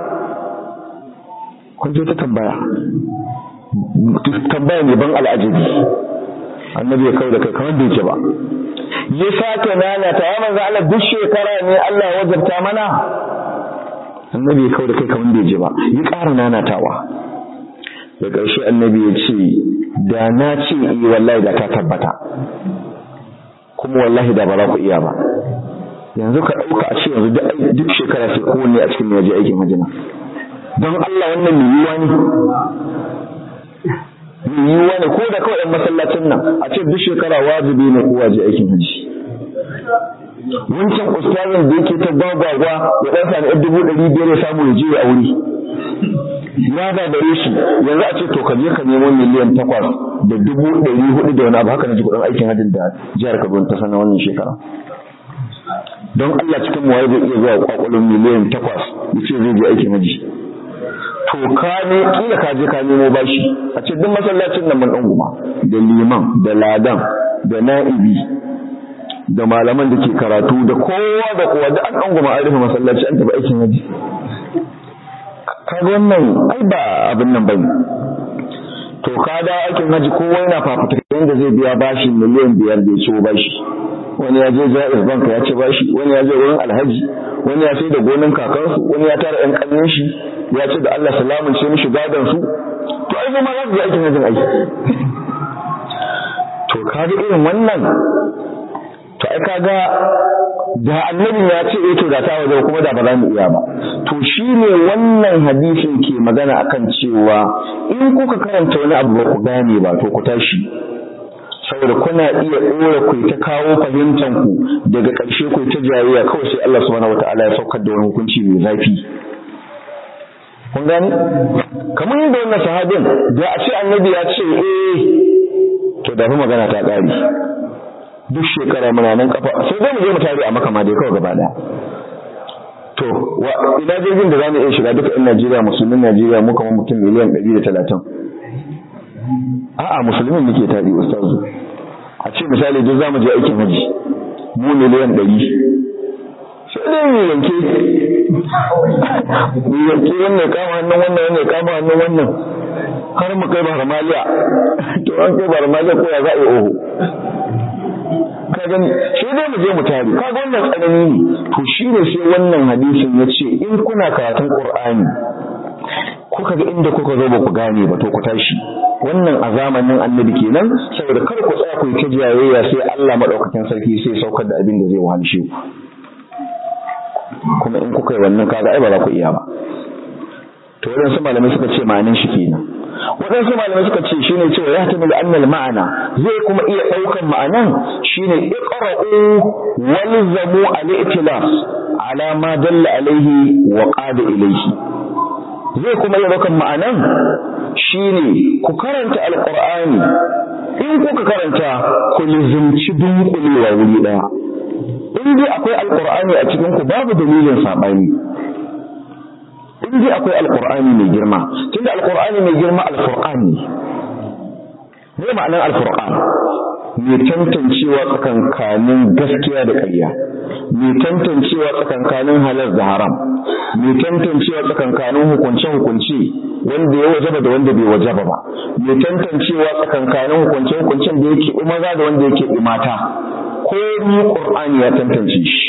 kun je ta tambaya tambaya ne ban al'ajabi annabi ya kawo da kai kamar da yake ba ya sake nana ta ya manzo Allah duk shekara ne Allah ya wajabta mana annabi ya kawo da kai kamar da yake ba ya ƙara nanatawa da ƙarshe annabi ya ce da na ce yi wallahi da ta tabbata kuma wallahi da ba za ku iya ba yanzu ka ɗauka a ce yanzu duk shekara sai kowanne a cikin yaje aikin hajjina don Allah wannan mai yiwuwa ne yiwuwa ne ko da kawai ɗan masallacin nan a ce duk shekara wajibi ne kowa je aikin hajji wancan ustazin da yake ta gwagwagwa ya ɗan sami ɗan dubu ɗari biyar ya samu ya je ya aure ya gagare shi yanzu a ce to ka je ka nemo miliyan takwas da dubu ɗari hudu da wani abu haka na ji kuɗin aikin hajjin da jihar Kaduna ta sanar wannan shekara don Allah cikin mu zai iya zuwa kwakwalon miliyan takwas ya ce zai je aikin hajji to ka ne kila ka je ka nemo bashi a ce duk masallacin nan mun dan guma da liman da ladan da na'ibi da malaman da ke karatu da kowa da kowa da an dan guma an rufe masallaci an tafi aikin haji kaga wannan ai ba abin nan bane to ka da aikin haji kowa yana fafutuka yanda zai biya bashi miliyan biyar da ya ciwo bashi wani ya je jaiz bank ya ci bashi wani ya je wurin alhaji wani ya sai da gonan kakansu wani ya tara yan kallon shi ya ce da Allah salamun ce mishi gadon su to ai ma za su yi aikin hajjin aiki to kaga irin wannan to ai kaga da annabi ya ce eh to da ta waje kuma da ba za mu iya ba to shine wannan hadisin ke magana akan cewa in kuka karanta wani abu ba ku gane ba to ku tashi saboda kuna iya ɗora ku ta kawo fahimtan ku daga ƙarshe ku ta jayayya kawai sai Allah subhanahu wataala ya saukar da wani hukunci mai zafi kun gani kamar yadda wannan sahabin da a ce annabi ya ce eh to da fi magana ta ƙari duk shekara muna nan kafa sai zai mu je mu tare a maka ma dai kawai gaba ɗaya to wa ina jirgin da zamu iya shiga duka ɗan Najeriya musulmin Najeriya mu kamar mutum miliyan ɗari da talatin a'a musulmin muke tari ustazu a ce misali duk zamu je aikin haji mu miliyan ɗari sai dai mu yanke mu yanke wannan kama hannun wannan wannan kama hannun wannan har mu kai baramaliya to an kai baramaliya ko ya za a yi oho ka gani sai dai mu je mu tare ka ga wannan tsanani ne to shine sai wannan hadisin ya ce in kuna karatun qur'ani kuka ga inda kuka zo ba ku gane ba to ku tashi wannan a zamanin annabi kenan saboda kar ku tsaya ku yi ta jayayya sai Allah madaukakin sarki sai saukar da abin da zai wahalshe ku kuma in kuka yi wannan kaga ai ba za ku iya ba to waɗansu malamai suka ce ma'anin shi kenan waɗansu malamai suka ce shine cewa ya tamil annal ma'ana zai kuma iya ɗaukan ma'anan shine iqra'u walzamu al-i'tilaf ala ma dalla alaihi wa qada ilayhi zai kuma iya ɗaukan ma'anan shine ku karanta alqur'ani in kuka karanta ku lizimci dunkulewa wuri ɗaya in dai akwai alqur'ani a cikin ku babu dalilin saɓani in dai akwai alqur'ani mai girma tunda alqur'ani mai girma alqur'ani ne ma'anar alqur'an mai tantancewa tsakankanin gaskiya da ƙarya mai tantancewa tsakankanin halal da haram mai tantancewa tsakankanin hukunce hukunce wanda ya wajaba da wanda bai wajaba ba mai tantancewa tsakankanin hukunce hukuncen da yake maza da wanda yake mata ko ni qur'ani ya tantance shi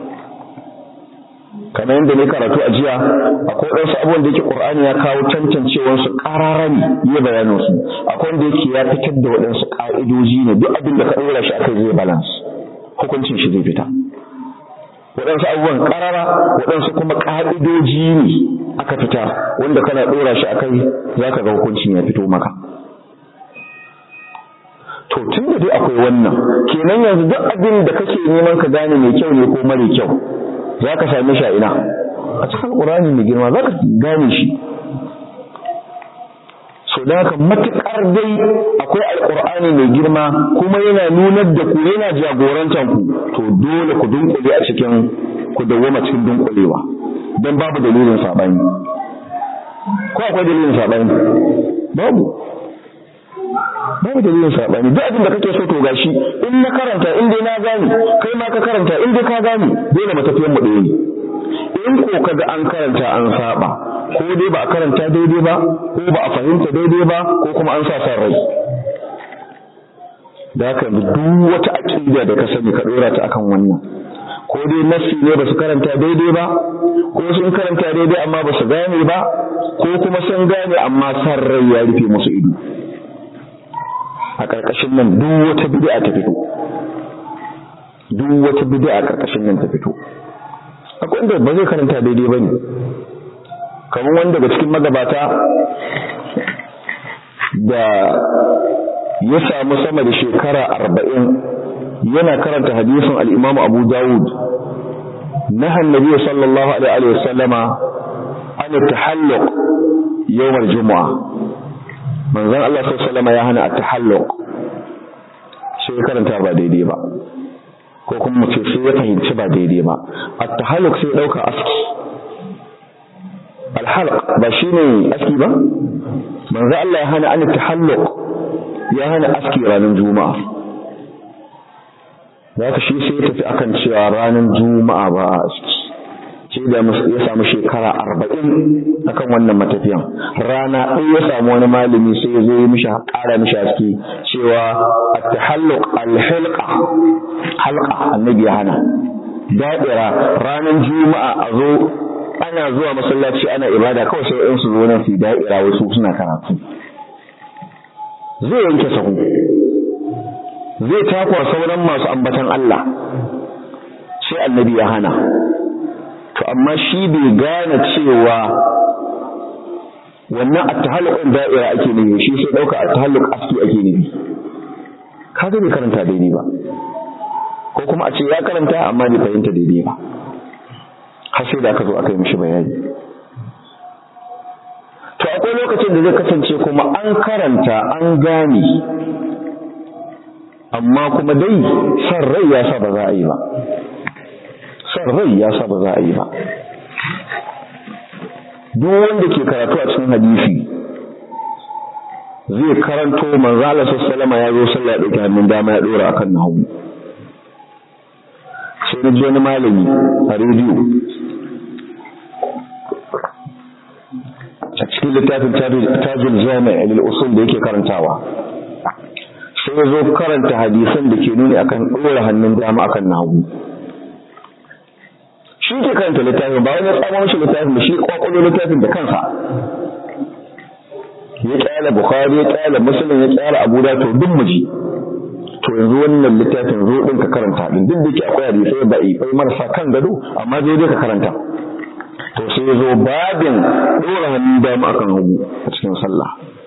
kamar yadda ne karatu a jiya akwai wasu abubuwan da yake Qur'ani ya kawo tantancewar su qarara ne ya bayanin su akwai wanda yake ya fitar da waɗansu ka'idoji ne duk abin da ka ɗora shi akai zai balance hukuncin shi zai fita waɗansu abubuwan qarara waɗansu kuma ka'idoji ne aka fita wanda kana ɗora shi akai zaka ga hukuncin ya fito maka to tun da dai akwai wannan kenan yanzu duk abin da kake neman ka gane mai kyau ne ko mara kyau za ka same shi a ina a cikin ƙurani mai girma za ka gane shi so da haka matuƙar dai akwai alƙur'ani mai girma kuma yana nunar da ku yana jagorantar ku to dole ku dunkule a cikin ku dawwama cikin dunkulewa don babu dalilin saɓani ko akwai dalilin saɓani babu babu dalilin saɓani duk abin da kake so to gashi in na karanta in dai na gane kai ma ka karanta in dai ka gane dole matafiyan mu ɗaya ne in ko kaga an karanta an saba ko dai ba a karanta daidai ba ko ba a fahimta daidai ba ko kuma an sa san rai da haka duk wata aqida da ka sani ka dora ta akan wannan ko dai nassi ne ba su karanta daidai ba ko sun karanta daidai amma ba su gane ba ko kuma sun gane amma san rai ya rufe musu ido a ƙarƙashin nan duk wata bid'a ta fito duk wata bid'a a ƙarƙashin nan ta fito akwai wanda ba zai karanta daidai bane kamar wanda daga cikin magabata da ya samu sama da shekara arba'in yana karanta hadisin al-Imam Abu Dawud نهى النبي صلى الله عليه وسلم عن التحلق يوم الجمعة manzon Allah sallallahu alaihi ya hana at-tahalluq sai karanta ba daidai ba ko kuma mu ce sai ya fahimci ba daidai ba at-tahalluq sai dauka aski al-halq ba shine aski ba manzon Allah ya hana an at-tahalluq ya hana aski ranar juma'a zaka shi sai ya tafi akan cewa ranar juma'a ba a aski ce da ya samu shekara arba'in akan wannan matafiyan rana ɗaya ya samu wani malami sai ya zo ya mishi ƙara mishi haske cewa at-tahalluq al-hilqa halqa annabi ya hana da'ira ranar juma'a a zo ana zuwa masallaci ana ibada kawai sai in su zo nan su da'ira wasu suna karatu zai yanke sahu zai takwa sauran masu ambatan Allah sai annabi ya hana to amma shi bai gane cewa wannan at-tahalluqin da'ira ake nufi shi sai dauka at-tahalluq aski ake nufi kaga bai karanta daidai ba ko kuma a ce ya karanta amma bai fahimta daidai ba har sai da aka zo aka yi mishi bayani to akwai lokacin da zai kasance kuma an karanta an gane amma kuma dai san rai ya sa ba za a yi ba san rai ya sa ba za a yi ba duk wanda ke karatu a cikin hadisi zai karanto manzo Allah sallallahu ya zo sallah ya dauki hannun dama ya dora akan nahu sai na ji wani malami a rediyo a cikin littafin tajul jami' lil usul da yake karantawa sai ya zo karanta hadisan da ke nuni akan dora hannun dama akan nahu shi ke karanta littafin ba wani tsawon shi littafin da shi kwakwalo littafin da kansa ya kyala bukhari ya kyala muslim ya kyala abu da to duk muji to yanzu wannan littafin zo din ka karanta din duk da yake akwai hadisai ba ifai marasa kan gado amma zo dai ka karanta to sai ya zo babin dora hannun dama akan hagu a cikin sallah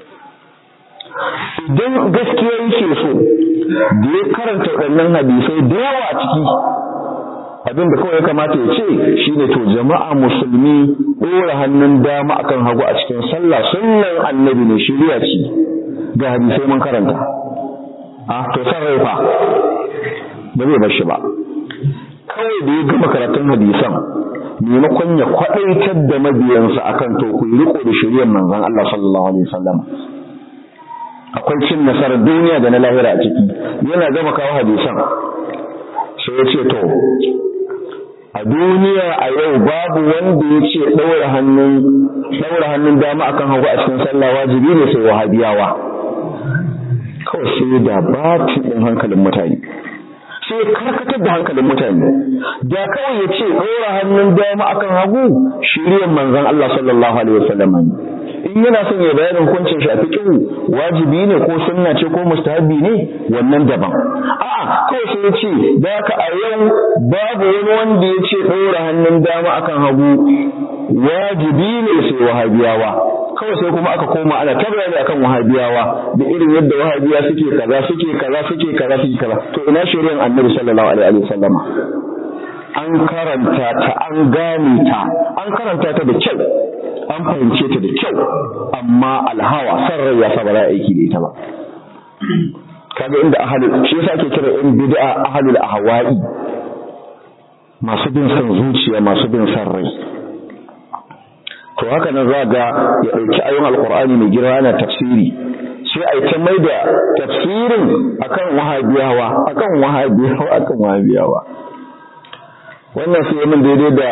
idan gaskiya yake so da ya karanta waɗannan hadisai da yawa a ciki abin da kawai ya kamata ya ce shine to jama'a musulmi ɗora hannun dama akan hagu a cikin sallah sunnan annabi ne shirya ce ga hadisai mun karanta a to san rai fa ba zai bar shi ba kawai da ya gama karatun hadisan maimakon ya kwaɗaitar da mabiyansa akan to ku riko da shiryan manzon Allah sallallahu alaihi wasallam akwai cin nasarar duniya da na lahira a ciki yana gama kawo hadisan sai ya ce to a duniya a yau babu wanda ya ce ɗaura hannun ɗaura hannun dama akan hagu a cikin sallah wajibi ne sai wahabiyawa kawai sai da batin ɗin hankalin mutane sai karkatar da hankalin mutane da kawai ya ce ɗaura hannun dama akan hagu shiryan manzon Allah sallallahu alaihi wasallam in yana son ya bayanin hukuncin shi a fiqhu wajibi ne ko sunna ce ko mustahabi ne wannan daban a'a kawai sai ya ce da haka a yau babu wani wanda ya ce ɗora hannun dama akan hagu wajibi ne sai wahabiyawa kawai sai kuma aka koma ana ta bayani akan wahabiyawa da irin yadda wahabiya suke kaza suke kaza suke kaza suke kaza to ina shari'ar annabi sallallahu alaihi wa sallama an karanta ta an gane ta an karanta ta da kyau an fahimce ta da kyau amma alhawa san rai ya saba za a aiki da ita ba kaga inda ahalul shi yasa ake kira in bid'a ahalul ahwa'i masu bin san zuciya masu bin san rai to haka nan za ga ya ɗauki ayon alkur'ani mai girma ana tafsiri sai a yi ta mai da tafsirin akan wahabiyawa akan wahabiyawa akan wahabiyawa wannan sai min daidai da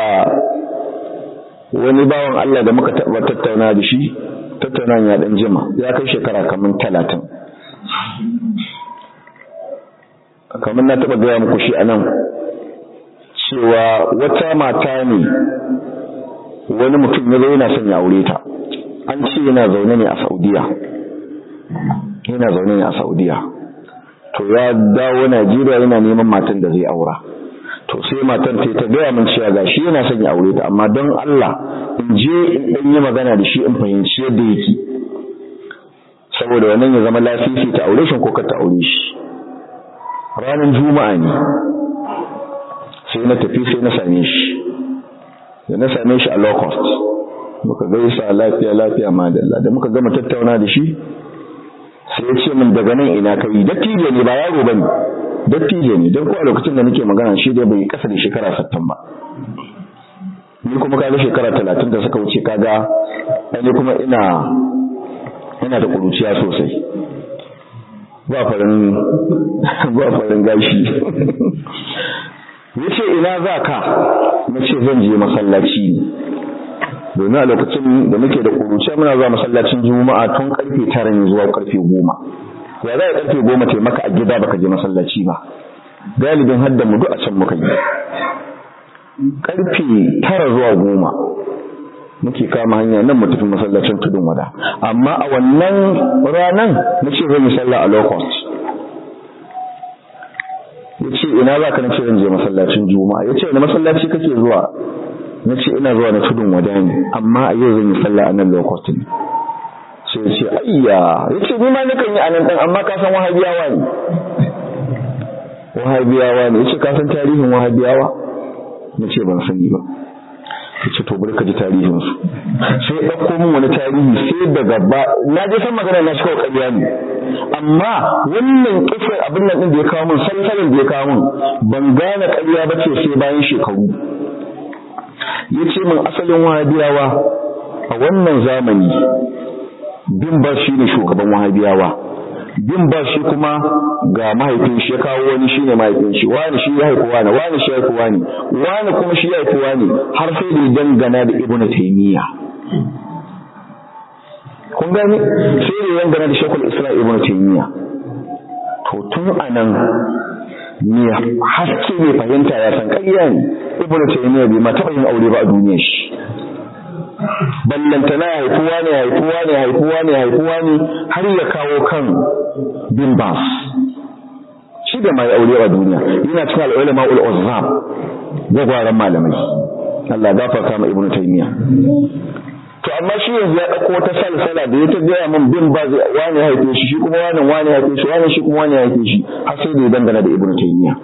wani bawan Allah da muka taɓa tattauna da shi tattauna ya ɗan jima ya kai shekara kamar talatin kamar na taɓa gaya muku shi a nan cewa wata mata ne wani mutum ya zo yana son ya aure ta an ce yana zaune ne a saudiya yana zaune ne a saudiya to ya dawo najeriya yana neman matan da zai aura to sai matan ta ta gaya min cewa gashi yana son ya aure ta amma don Allah in je in dan yi magana da shi in fahimci yadda yake saboda wannan ya zama lafifi ta aure shi ko ka ta aure shi ranar juma'a ne sai na tafi sai na same shi da na same shi a low cost muka gaisa lafiya lafiya madalla da muka gama tattauna da shi sai ya ce min daga nan ina kai dattijo ne ba yaro bane dattijo ne don ko a lokacin da nake magana shi dai bai kasa da shekara 60 ba ni kuma kaga shekara 30 da suka wuce kaga ni kuma ina ina da kuruciya sosai ba farin ba farin gashi yace ina za ka nace zan je masallaci ne domin a lokacin da muke da kuruciya muna zuwa masallacin juma'a tun karfe tara ne zuwa karfe goma ya za a karfe goma ta maka a gida baka je masallaci ba galibin hadda mu duk a can muka yi karfe tara zuwa goma muke kama hanya nan mu tafi masallacin tudun wada amma a wannan ranan na ce zan yi sallah a low cost ya ce ina za ka na ce zan je masallacin juma'a ya ce wani masallaci kake zuwa na ce ina zuwa na tudun wada ne amma a yau zan yi sallah a nan low cost ne sai ya ce ayya ya ce ni ma nakan yi a nan ɗan amma ka san wahabiyawa ne wahabiyawa ne yace ka san tarihin wahabiyawa nace ban sani ba yace to bari ka ji tarihin su sai ya dauko min wani tarihi sai daga ba na je san magana na shi kawai ƙarya ne amma wannan kisar abin nan din da ya kawo min salsalin da ya kawo min ban gane ƙarya ba ce sai bayan shekaru yace min asalin wahabiyawa a wannan zamani bin ba shi ne shugaban wahabiyawa bin ba shi kuma ga mahaifin shi ya kawo wani shi ne mahaifin shi wani shi ya haifi wani wani shi ya haifi wani wani kuma shi ya haifi wani har sai da dangana da ibnu taymiya kun gane sai da dangana da shekul isra ibnu taymiya to tun anan me haske ne fahimta ya san ƙarya ne ibnu taymiya bai ma taɓa yin aure ba a duniyar shi ballantana haifuwa ne haifuwa ne haifuwa ne haifuwa ne har ya kawo kan bin bas shi da mai aure a duniya yana cikin al'ulama ul uzzam gwagwaran malamai Allah gafarta ma ibnu taymiya to amma shi yanzu ya dauko wata salsala da ya ta gaya min bin baz wani haife shi shi kuma wani wani haife shi wani shi kuma wani haife shi har sai da ya dangana da ibnu taymiya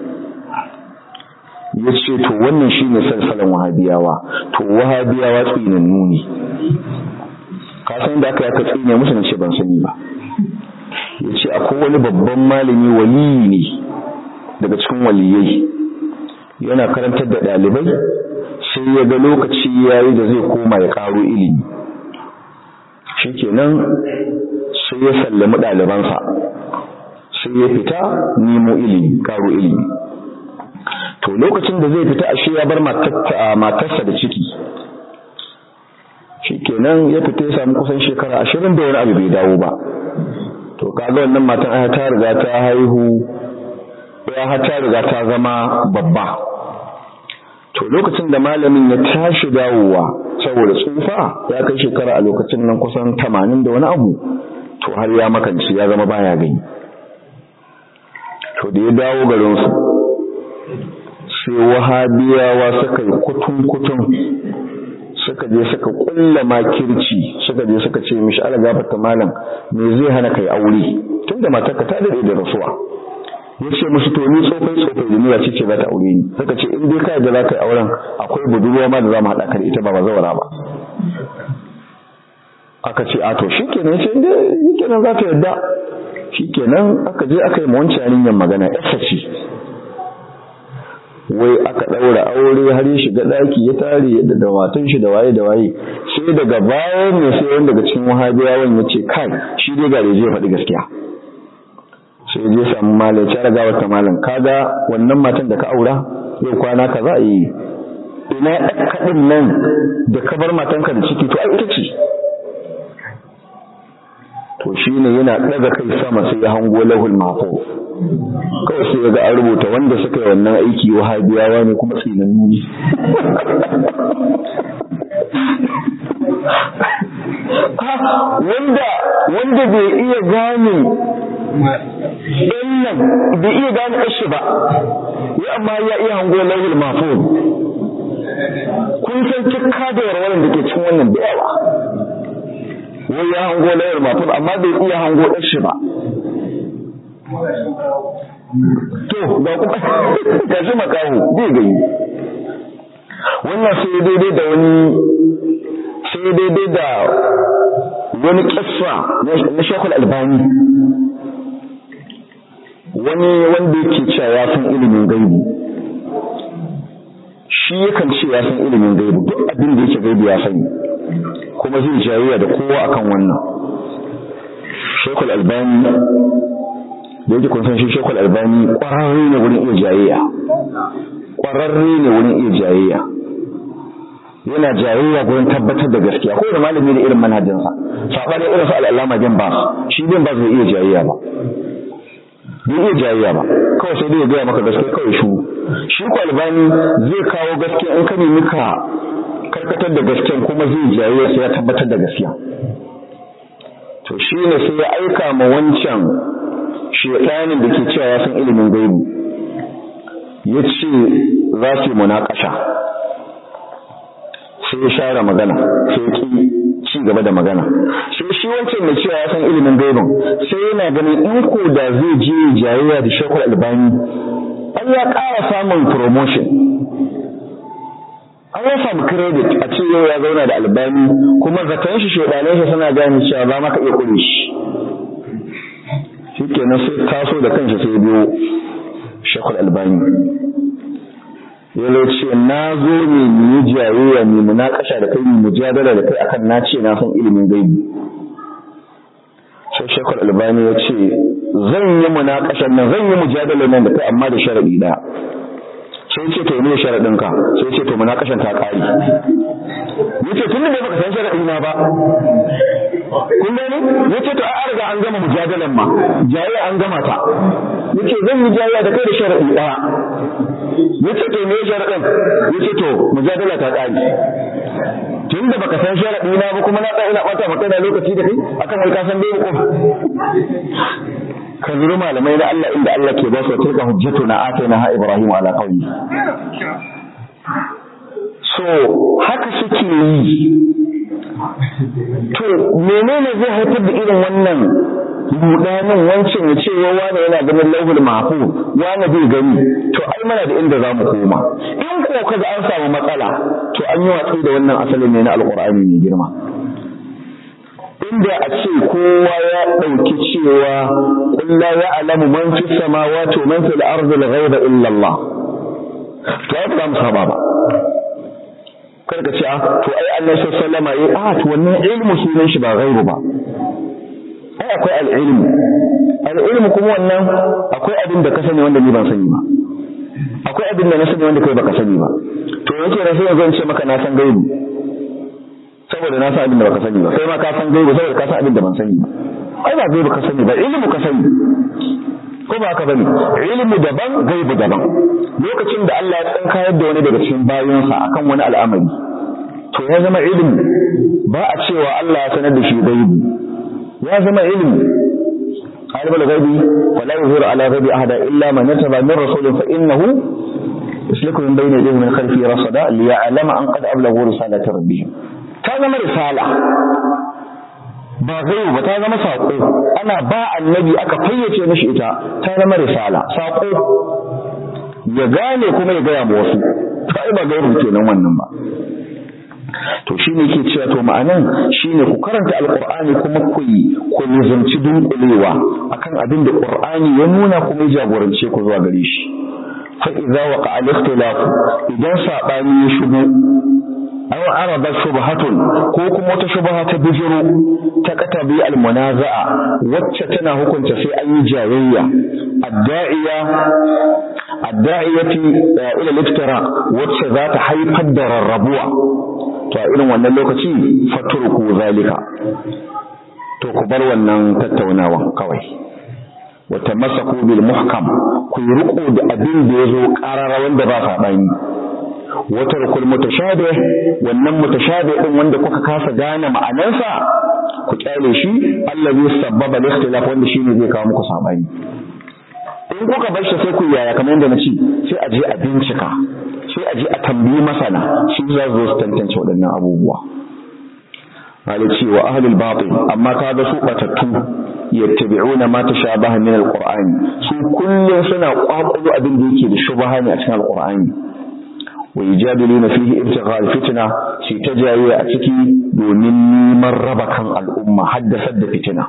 ya ce to wannan shi ne salsalan wahabiyawa to wahabiyawa tsinannu ne ka san da aka yaka tsine musu na ce ban sani ba ya ce akwai wani babban malami waliyi ne daga cikin waliyai yana karantar da ɗalibai sai ya ga lokaci ya yi da zai koma ya ƙaro ilimi shi kenan sai ya sallami ɗalibansa sai ya fita nemo ilimi ƙaro ilimi to lokacin da zai fita ashe ya bar matarsa da ciki shikenan ya fita ya samu kusan shekara ashirin da wani abu bai dawo ba to kaga wannan matan ai ta riga ta haihu ya ta riga ta zama babba to lokacin da malamin ya tashi dawowa saboda tsufa ya kai shekara a lokacin nan kusan tamanin da wani abu to har ya makance ya zama baya gani to da ya dawo garinsu sai wahabiyawa suka yi kutun-kutun suka je suka kulla makirci suka je suka ce mishi ala gafarta malam me zai hana kai aure tunda matarka ta dade da rasuwa ya ce musu to ni tsofai tsofai da niyya ce ce za ta aure ni suka ce in dai kai da za ka yi auren akwai budurwa ma da za mu haɗa ka da ita ba ba zawara ba aka ce a to shikenan ya ce in dai shikenan za ta yadda shikenan aka je aka yi ma wancan yarinyar magana yasa ce wai aka ɗaura aure har ya shiga ɗaki ya tare yadda da matan shi da waye da waye sai daga bayan ne sai wanda daga cikin wahabiyawan ya ce kai shi dai ga je faɗi gaskiya sai je samu malam ya raga wata malam kaga wannan matan da ka aura yau kwana ka za a yi ina kaɗin nan da ka bar matanka da ciki to ai ita ce to shine yana ɗaga kai sama sai ya hango lahul mahfuz kawai sai ya ga an rubuta wanda suka yi wannan aiki wahabiyawa ne kuma tsinannu ne wanda wanda bai iya gane ɗan nan bai iya gane ƙashi ba ya amma ya iya hango lauhul mafuz kun san cikka da warwaran da ke cikin wannan da yawa wai ya hango lauhul mafuz amma bai iya hango ƙashi ba to ga kuma ga shi makaho bai gani wannan sai daidai da wani sai daidai da wani kissa na shekul albani wani wanda yake cewa ya san ilimin gaibu shi yakan ce ya san ilimin gaibu duk abin da yake gaibu ya sani kuma zai jayayya da kowa akan wannan shekul albani da yake kun san shi shekul albani kwararre ne wurin iya jayayya kwararre ne wurin iya jayayya yana jayayya gurin tabbatar da gaskiya ko da malami da irin manhajinsa sabani irin su al'allama bin ba shi bin ba zai iya jayayya ba bai iya jayayya ba kawai sai dai ya gaya maka gaskiya kawai shu shi ko albani zai kawo gaskiya in ka nemi ka karkatar da gaskiya kuma zai jayayya sai ya tabbatar da gaskiya to shi ne sai ya aika ma wancan shekanin da ke cewa ya san ilimin gaibu ya ce za su yi munakasha sai ya share magana sai ya ki ci gaba da magana sai shi wancan mai cewa ya san ilimin gaibin sai yana ganin in ko da zai je jayayya da shekul albani an ya ƙara samun promotion an ya samu credit a ce yau ya zauna da albani kuma zaton shi shaidanai shi suna gane cewa ba maka iya kure shi shi kenan sai taso da kanshi sai biyo shekul albani ya ce na zo ne mu yi jayayya ne mu naƙasha da kai mu mujadala da kai akan na ce na san ilimin gaibi sai shekul albani ya ce zan yi munakashan nan zan yi mujadala nan da kai amma da sharadi ɗaya sai ce to ne sharadin ka sai ce to munakashan ta kare yace tun da baka san sharadi na ba kun gani yace to ai riga an gama mujadalan ma jayayya an gama ta yace zan yi jayayya da kai da sharadi ɗaya yace to me sharadin yace to mujadala ta kare tun da baka san sharadi na ba kuma na tsaya ina bata maka da lokaci da kai akan wai ka san dai ko ka zuri malamai na Allah inda Allah ke ba su tilka hujjatuna atayna ha ibrahim ala qawmi so haka suke yi to menene zai haifar da irin wannan rudanin wancan ya ce wa wani yana ganin lauhul mahfu wani bai gani to ai mana da inda za mu koma in ko kaga an samu matsala to an yi watsi da wannan asalin ne na alqur'ani mai girma inda a ce kowa ya ɗauki cewa kulla ya alamu man fi samawati wa man fil ardi al-ghaiba illa Allah to ai ba mu saba ba kar ka ce a to ai Allah sallama eh a to wannan ilmu sunan shi ba ghaibu ba ai akwai al-ilmu al-ilmu kuma wannan akwai abin da ka sani wanda ni ban sani ba akwai abin da na sani wanda kai baka sani ba to yake da sai yanzu in ce maka na san gaibu saboda na san abin da baka sani ba kai ma ka san gaibu saboda ka san abin da ban sani ba ai ba gaibu ka sani ba ilimi ka sani ko ba haka bane ilimi daban gaibu daban lokacin da Allah ya tsinkayar da wani daga cikin bayinsa akan wani al'amari to ya zama ilimi ba a cewa Allah ya sanar da shi gaibu ya zama ilimi عالم الغيب ولا يظهر على غيب أحدا إلا من يتبع من رسول فإنه يسلك من بين يديه من خلفه رصدا ليعلم أن قد أبلغوا رسالة ربهم ta zama risala ba zai ba ta zama saƙo ana ba annabi aka fayyace mishi ita ta zama risala saƙo ya gane kuma ya gaya ma wasu ta ba gairu kenan wannan ba to shine ke cewa to ma'anan shine ku karanta alqur'ani kuma ku yi ku nizamci dunkulewa akan abin da qur'ani ya nuna kuma ya jagorance ku zuwa gare shi fa idza waqa al-ikhtilaf idan sabani ya shigo aw arada shubhatun ko kuma wata shubha ta bijiro ta katabi almunaza'a wacce tana hukunta sai an yi jayayya adda'iya adda'iyati ila liftira wacce za ta haifar da rarrabuwa to a irin wannan lokaci fatruku zalika to ku bar wannan tattaunawa kawai wata masaku bil muhkam ku yi riko da abin da ya zo ƙarara wanda ba saɓani wata rukul mutashabih wannan mutashabih din wanda kuka kasa gane ma'anarsa ku kyale shi allazi sabbaba al-ikhtilaf wanda shine zai kawo muku sabani in kuka bar shi sai ku yaya kamar yadda na ce sai a je a bincika sai a je a tambayi masana su za su zo su tantance waɗannan abubuwa ce wa ahlul batil amma ka ga su batattu yattabi'una ma tashabaha min al-qur'ani su kullum suna kwakwalo abin da yake da shubaha ne a cikin al-qur'ani ويجادلون فيه ابتغاء الفتنة في تجاوي أتكي دون من ربكا الأمة حدثت فتنة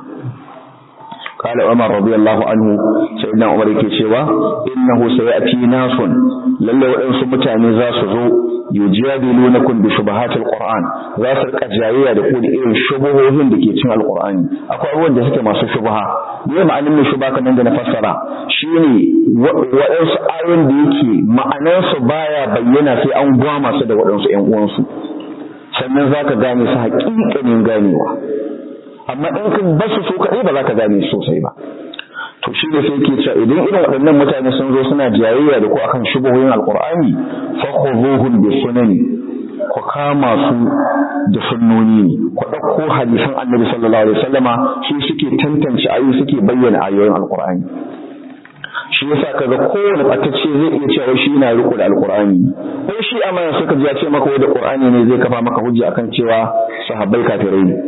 قال عمر رضي الله عنه سيدنا عمر كيشوا إنه سيأتي ناس لله وإن سمتاني زاسزو يجادلونكم بشبهات القرآن ذات الكجاية لقول إيه شبههم بكيتين القرآن أكو أول ده سكما شبهة بيه معنى من شبهة كان عندنا فسرة شيني وإنس آيون ديكي معنى بايا بينا في أنقوام سيدة وإنس إنقوانسو sannan za ka gane su haƙiƙanin ganewa amma in ka basu su kaɗai ba za ka gane sosai ba to shi da sai ke cewa idan irin waɗannan mutane sun zo suna jayayya da ku akan shubuhoyin alqur'ani fa khuduhum bi sunani ku kama su da sunnoni ne ku ɗauko hadisan annabi sallallahu alaihi wasallama su suke tantance ayoyi suke bayyana ayoyin alqur'ani shi yasa kaga kowane batacce zai iya cewa shi yana riko da alqur'ani ko shi amana suka ji ya ce maka da qur'ani ne zai kafa maka hujja akan cewa sahabbai kafirai ne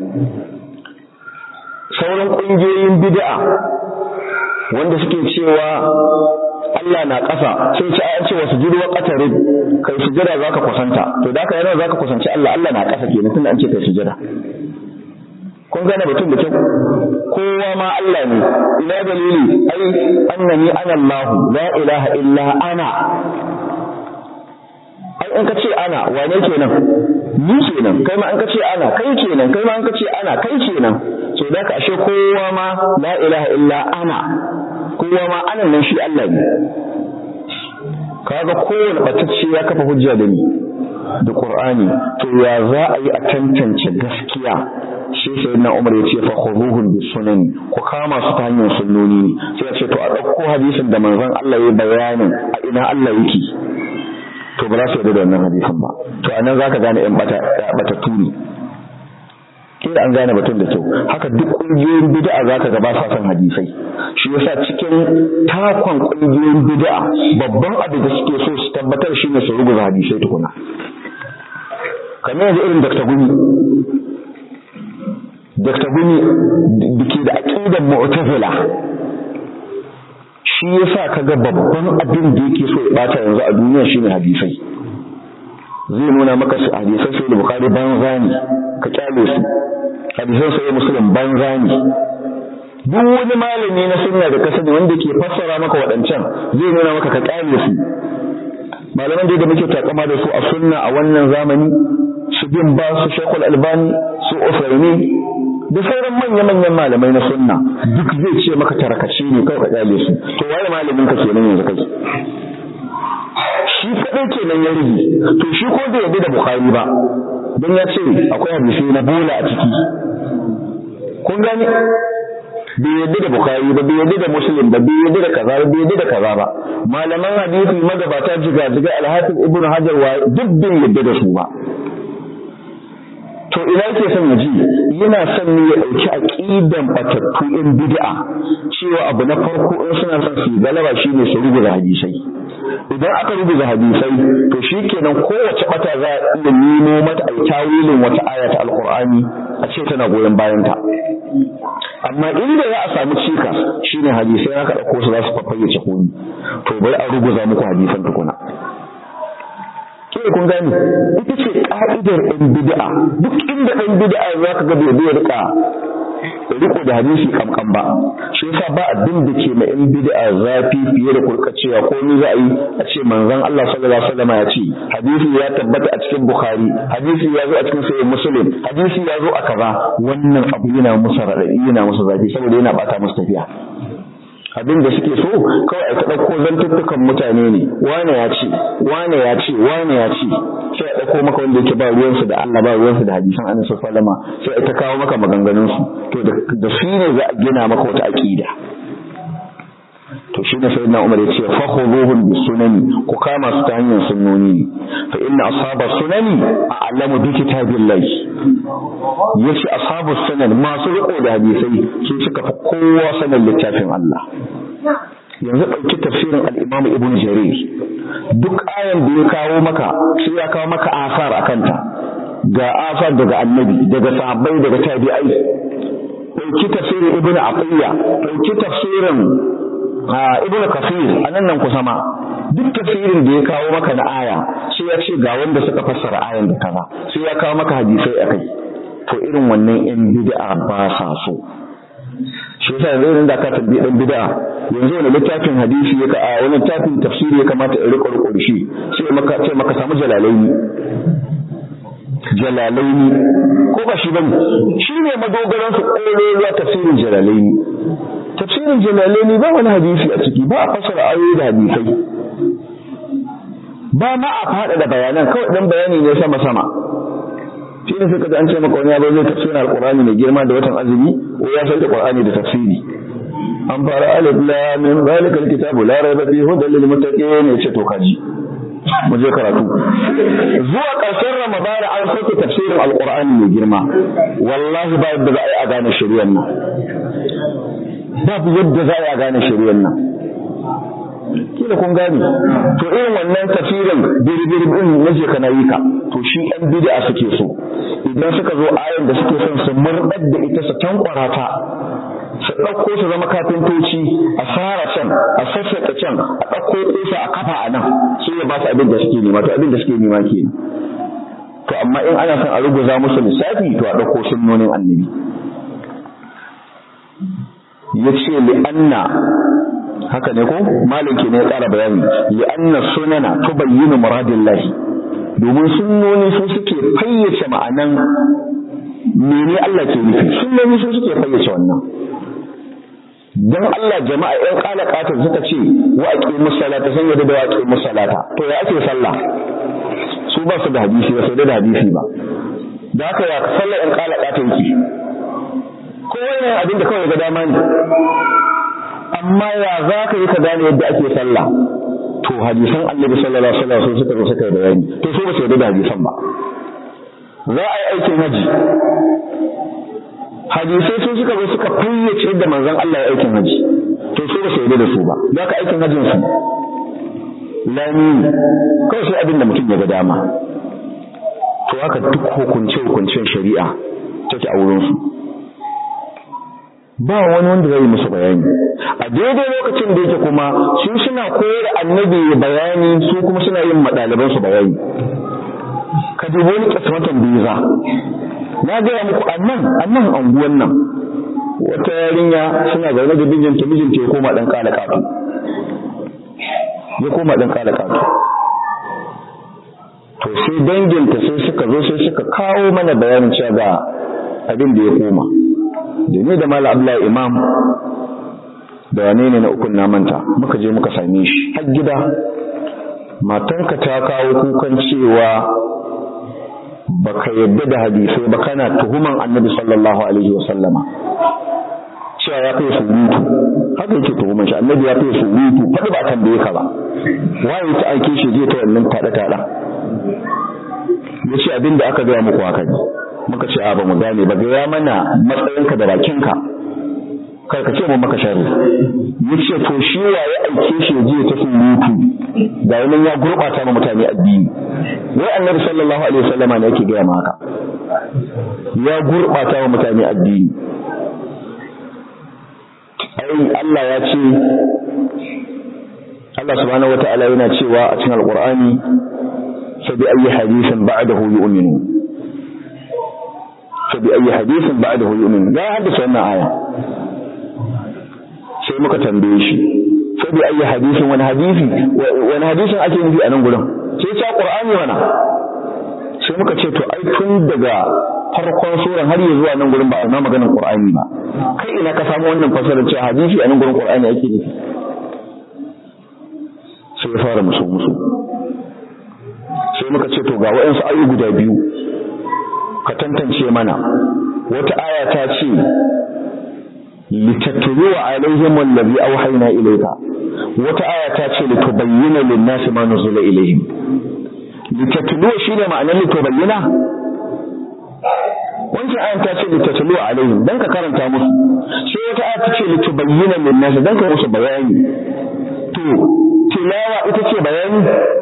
sauran ƙungiyoyin bid'a wanda suke cewa Allah na ƙasa sai ce an ce wasu jirwa ƙatarin kai sujada zaka kusanta to da haka yana zaka kusanci Allah Allah na ƙasa kenan tunda an ce kai sujada kun gane batun da kyau kowa ma Allah ne ina dalili ai annani ana Allah la ilaha illa ana ai in ka ce ana wane kenan ni kenan kai ma an ka ce ana kai kenan kai ma an ka ce ana kai kenan so da ka ashe kowa ma la ilaha illa ana kowa ma anan nan shi Allah ne kaga kowane batacce ya kafa hujja da ni da Qur'ani to ya za a yi a tantance gaskiya shi sai na Umar ya ce fa khuduhum bis sunan ku kama su ta hanyar sunnoni ne sai ya ce to a dauko hadisin da manzon Allah ya bayanin a ina Allah yake to ba za su yarda da wannan hadisin ba to anan zaka gane yan bata bata tuni kila an gane batun da kyau haka duk kungiyoyin bid'a zaka ga ba sa son hadisai shi yasa cikin takon kungiyoyin bid'a babban abu da suke so su tabbatar shine su rubuta hadisai tukuna kamar yanzu irin Dr. Gumi Dr. Gumi dake da aqidar Mu'tazila shi yasa kaga babban abin da yake so ya bata yanzu a duniya shine hadisai zai nuna maka su hadisai sai da Bukhari banza ne ka kyale su hadisan sai Muslim banza ne duk wani malami na sunna da kasani wanda ke fassara maka waɗancan zai nuna maka ka kyale su malaman da muke takama da su a sunna a wannan zamani su bin ba su Sheikhul Albani su Usaimin da sauran manya-manyan malamai na sunna duk zai ce maka tarakace ne kawai ka kyale su to waye malamin ka kenan yanzu kai shi kadai kenan ya rige to shi ko da yadda da Bukhari ba dan ya ce akwai hadisi na bola a ciki kun gani bai yadda da Bukhari ba bai yadda da Muslim ba bai yadda da kaza ba bai yadda da kaza ba malaman hadisi magabata jiga jiga Al-Hafiz Ibn Hajar wa duk bai yadda da su ba to ina yake son ya ji yana son ne ya ɗauki aƙidan batattu in bid'a cewa abu na farko in suna son su galaba shine su rubuta hadisai idan aka rubuta hadisai to shikenan kowace bata za a iya nemo mata ai tawilin wata aya ta alqur'ani a ce tana goyon bayan ta amma inda za a samu cikas shine hadisai aka dauko su za su fafayyace komi to bari a ruguza muku hadisan tukuna kawai kun gani ita ce ka'idar ɗan bid'a duk inda ɗan bid'a za ka ga bai rika riko da hadisi kamkan ba shi yasa ba abin da ke ma ɗan bid'a zafi fiye da kurkacewa ko ni za a yi a ce manzon Allah sallallahu alaihi wasallam ya ce hadisi ya tabbata a cikin Bukhari hadisi ya zo a cikin sahih Muslim hadisi ya zo a kaza wannan abu yana musu radadi yana musu zafi saboda yana bata musu tafiya abin da suke so kawai a ɗauko zantuttukan mutane ne wane ya ce wane ya ce wane ya ce sai a ɗauko maka wanda yake ba ruwansu da Allah ba ruwansu da hadisan annabi sallallahu alaihi sai ta kawo maka maganganun su to da su ne za a gina maka wata aqida to shine sayyidina Umar ya ce fa khuduhum bis sunani ku kama su ta hanyar sunnoni fa inna ashabas sunani a'lamu bi kitabillahi yace ashabus sunan masu riko da hadisai su suka fi kowa sanin littafin Allah yanzu ɗauki tafsirin al-Imam Ibn Jarir duk ayan da ya kawo maka sai ya kawo maka asar akan ta ga asar daga annabi daga sahabbai daga tabi'ai ɗauki tafsirin Ibn Atiyya ɗauki tafsirin ibnu kafir anan nan kusa ma duk tafsirin da ya kawo maka na aya sai ya ce ga wanda suka fassara ayan da kaza sai ya kawo maka hadisai akai to irin wannan yan bid'a ba sa so shi yasa yanzu da ka tabbi dan bid'a yanzu wani littafin hadisi ya ka a wani littafin tafsiri ya kamata in riko riko shi sai maka ce maka samu jalalaini jalalaini ko ba shi bane shi ne madogaran su ƙololuwa tafsirin jalalaini tafsirin jalalaini ba wani hadisi a ciki ba a fasara ayoyi da hadisai ba ma a faɗa da bayanan kawai dan bayani ne sama sama shi ne suka an ce maka wani yaro zai tafsirin alqur'ani mai girma da watan azumi ko ya sauke qur'ani da tafsiri an fara alif lam mim zalika alkitabu la rayba fihi hudan lil muttaqin ya ce to kaji mu je karatu zuwa ƙarshen ramadana an sauke tafsirin alqur'ani mai girma wallahi ba yadda za a yi a gane shari'ar nan babu yadda za a gane shari'ar nan kila kun gane to irin wannan tafsirin birbir din naje kana yi ka to shi ɗan bid'a suke so idan suka zo ayan da suke son su murdar da ita su tankwara ta su ɗauko su zama kafintoci a fara can a sassaƙa can a ɗauko ƙusa a kafa a nan su ya ba su abin da suke nema to abin da suke nema ke to amma in ana son a ruguza musu lissafi to a ɗauko sunnonin annabi ya ce li'anna haka ne ko malin ke ne ya ƙara bayani li'anna sunana tubayyinu muradillahi domin sunnoni su suke fayyace ma'anan mene Allah ke nufi sunnoni su suke fayyace wannan dan Allah jama'a ƴan kala katar suka ce wa aqimu salata san yadda da wa aqimu salata to ya ake sallah su ba su da hadisi ba sai da hadisi ba da haka ya sallar ƴan kala katar yake ko wani abin da kawai ga dama ne amma ya za ka yi ka gane yadda ake sallah to hadisan annabi sallallahu alaihi wasallam sun suka zo suka yi bayani to su ba su yarda da hadisan ba za a yi aikin haji hadisai sun suka zo suka fayyace yadda manzon Allah ya aikin haji to su ba su yarda da su ba za ka aikin hajin su lami kawai sai abin da mutum ya ga dama to haka duk hukunce hukuncen shari'a take a wurin su ba wani wanda zai musu bayani a daidai lokacin da yake kuma su suna koyar annabi bayani su kuma suna yin madaliban su bayani ka dubi wani kismatan biza na gaya muku annan annan anguwan nan wata yarinya suna zaune da mijinta mijinta ya koma dan kala kato ya koma dan kala kato to sai danginta sai suka zo sai suka kawo mana bayanin cewa ga abin da ya koma da ni da mala abdullahi imam da wane ne na ukun na manta muka je muka same shi har gida matanka ta kawo kukan cewa baka yadda da hadisai ba kana tuhuman annabi sallallahu alaihi wa sallama cewa ya kai surutu haka yake tuhuman shi annabi ya kai surutu faɗi ba tambaye ka ba waye ta aike shi zai ta wannan tada tada ya ce abin da aka gaya muku haka ne muka ce a ba mu gane ba gaya mana matsayinka da bakinka kar ka ce mu maka sharri ya ce to shi wa ya aike shi je ta surutu ga wannan ya gurɓata ma mutane addini wai annabi sallallahu alaihi wasallama ne yake gaya ma haka ya gurɓata wa mutane addini ai Allah ya ce Allah subhanahu wata'ala yana cewa a cikin alqur'ani fa bi ayyi hadithin ba'dahu yu'minu fa bi ayyi hadithin ba'dahu yu'minu ya haddasa wannan aya sai muka tambaye shi fa bi ayyi hadithin wani hadisi wani hadisin ake nufi a nan gurin sai ya qur'ani wana sai muka ce to ai tun daga farkon suran har yanzu zuwa nan gurin ba a ma maganar qur'ani ba kai ina ka samu wannan fasarar cewa hadisi a nan gurin qur'ani ake nufi sai ya fara musu musu sai muka ce to ga waɗansu ayu guda biyu ka tantance mana wata aya ta ce litatluwa alaihim allazi awhayna ilayka wata aya ta ce litubayyana lin-nasi ma nuzila ilayhim litatluwa shine ma'anar litubayyana wancan ayan ta ce litatluwa alaihim dan ka karanta musu sai wata aya ta ce litubayyana lin-nasi dan ka musu bayani to tilawa ita ce bayani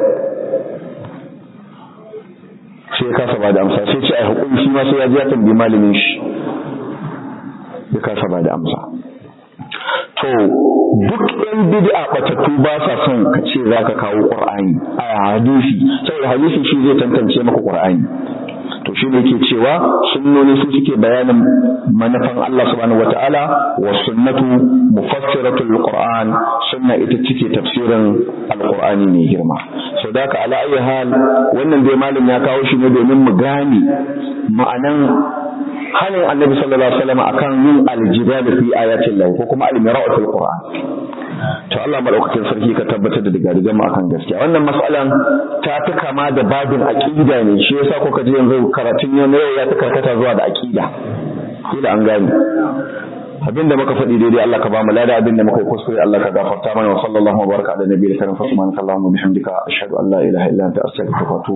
sai ya kasa ba da amsa sai ce ai hukumi shi ma sai ya ji ya tambayi malamin shi ya kasa ba da amsa to duk ɗan bid'a batattu ba sa son ka ce za ka kawo ƙur'ani a hadisi saboda hadisi shi zai tantance maka ƙur'ani to shi ne yake cewa sunnoni su suke bayanin manufan Allah subhanahu wata'ala wa sunnatu mufassiratul qur'an sunna ita cike tafsirin alqur'ani mai girma so da ka ala ayi hal wannan dai malam ya kawo shi ne domin mu gane ma'anan hanin annabi sallallahu alaihi wasallam akan yin aljidal fi ayatin lahu ko kuma almira'u fil qur'an to Allah madaukakin sarki ka tabbatar da digadigan mu akan gaskiya wannan mas'alan ta fi kama da babin aqida ne shi yasa kuka ji yanzu karatun yau ya ta karkata zuwa da aqida kila an gane abinda muka faɗi daidai Allah ka ba mu lada abinda muka yi kuskure Allah ka gafarta mana wa sallallahu wa baraka ala nabiyil karim fa subhanaka allahumma bihamdika ashhadu an la ilaha illa anta astaghfiruka wa atubu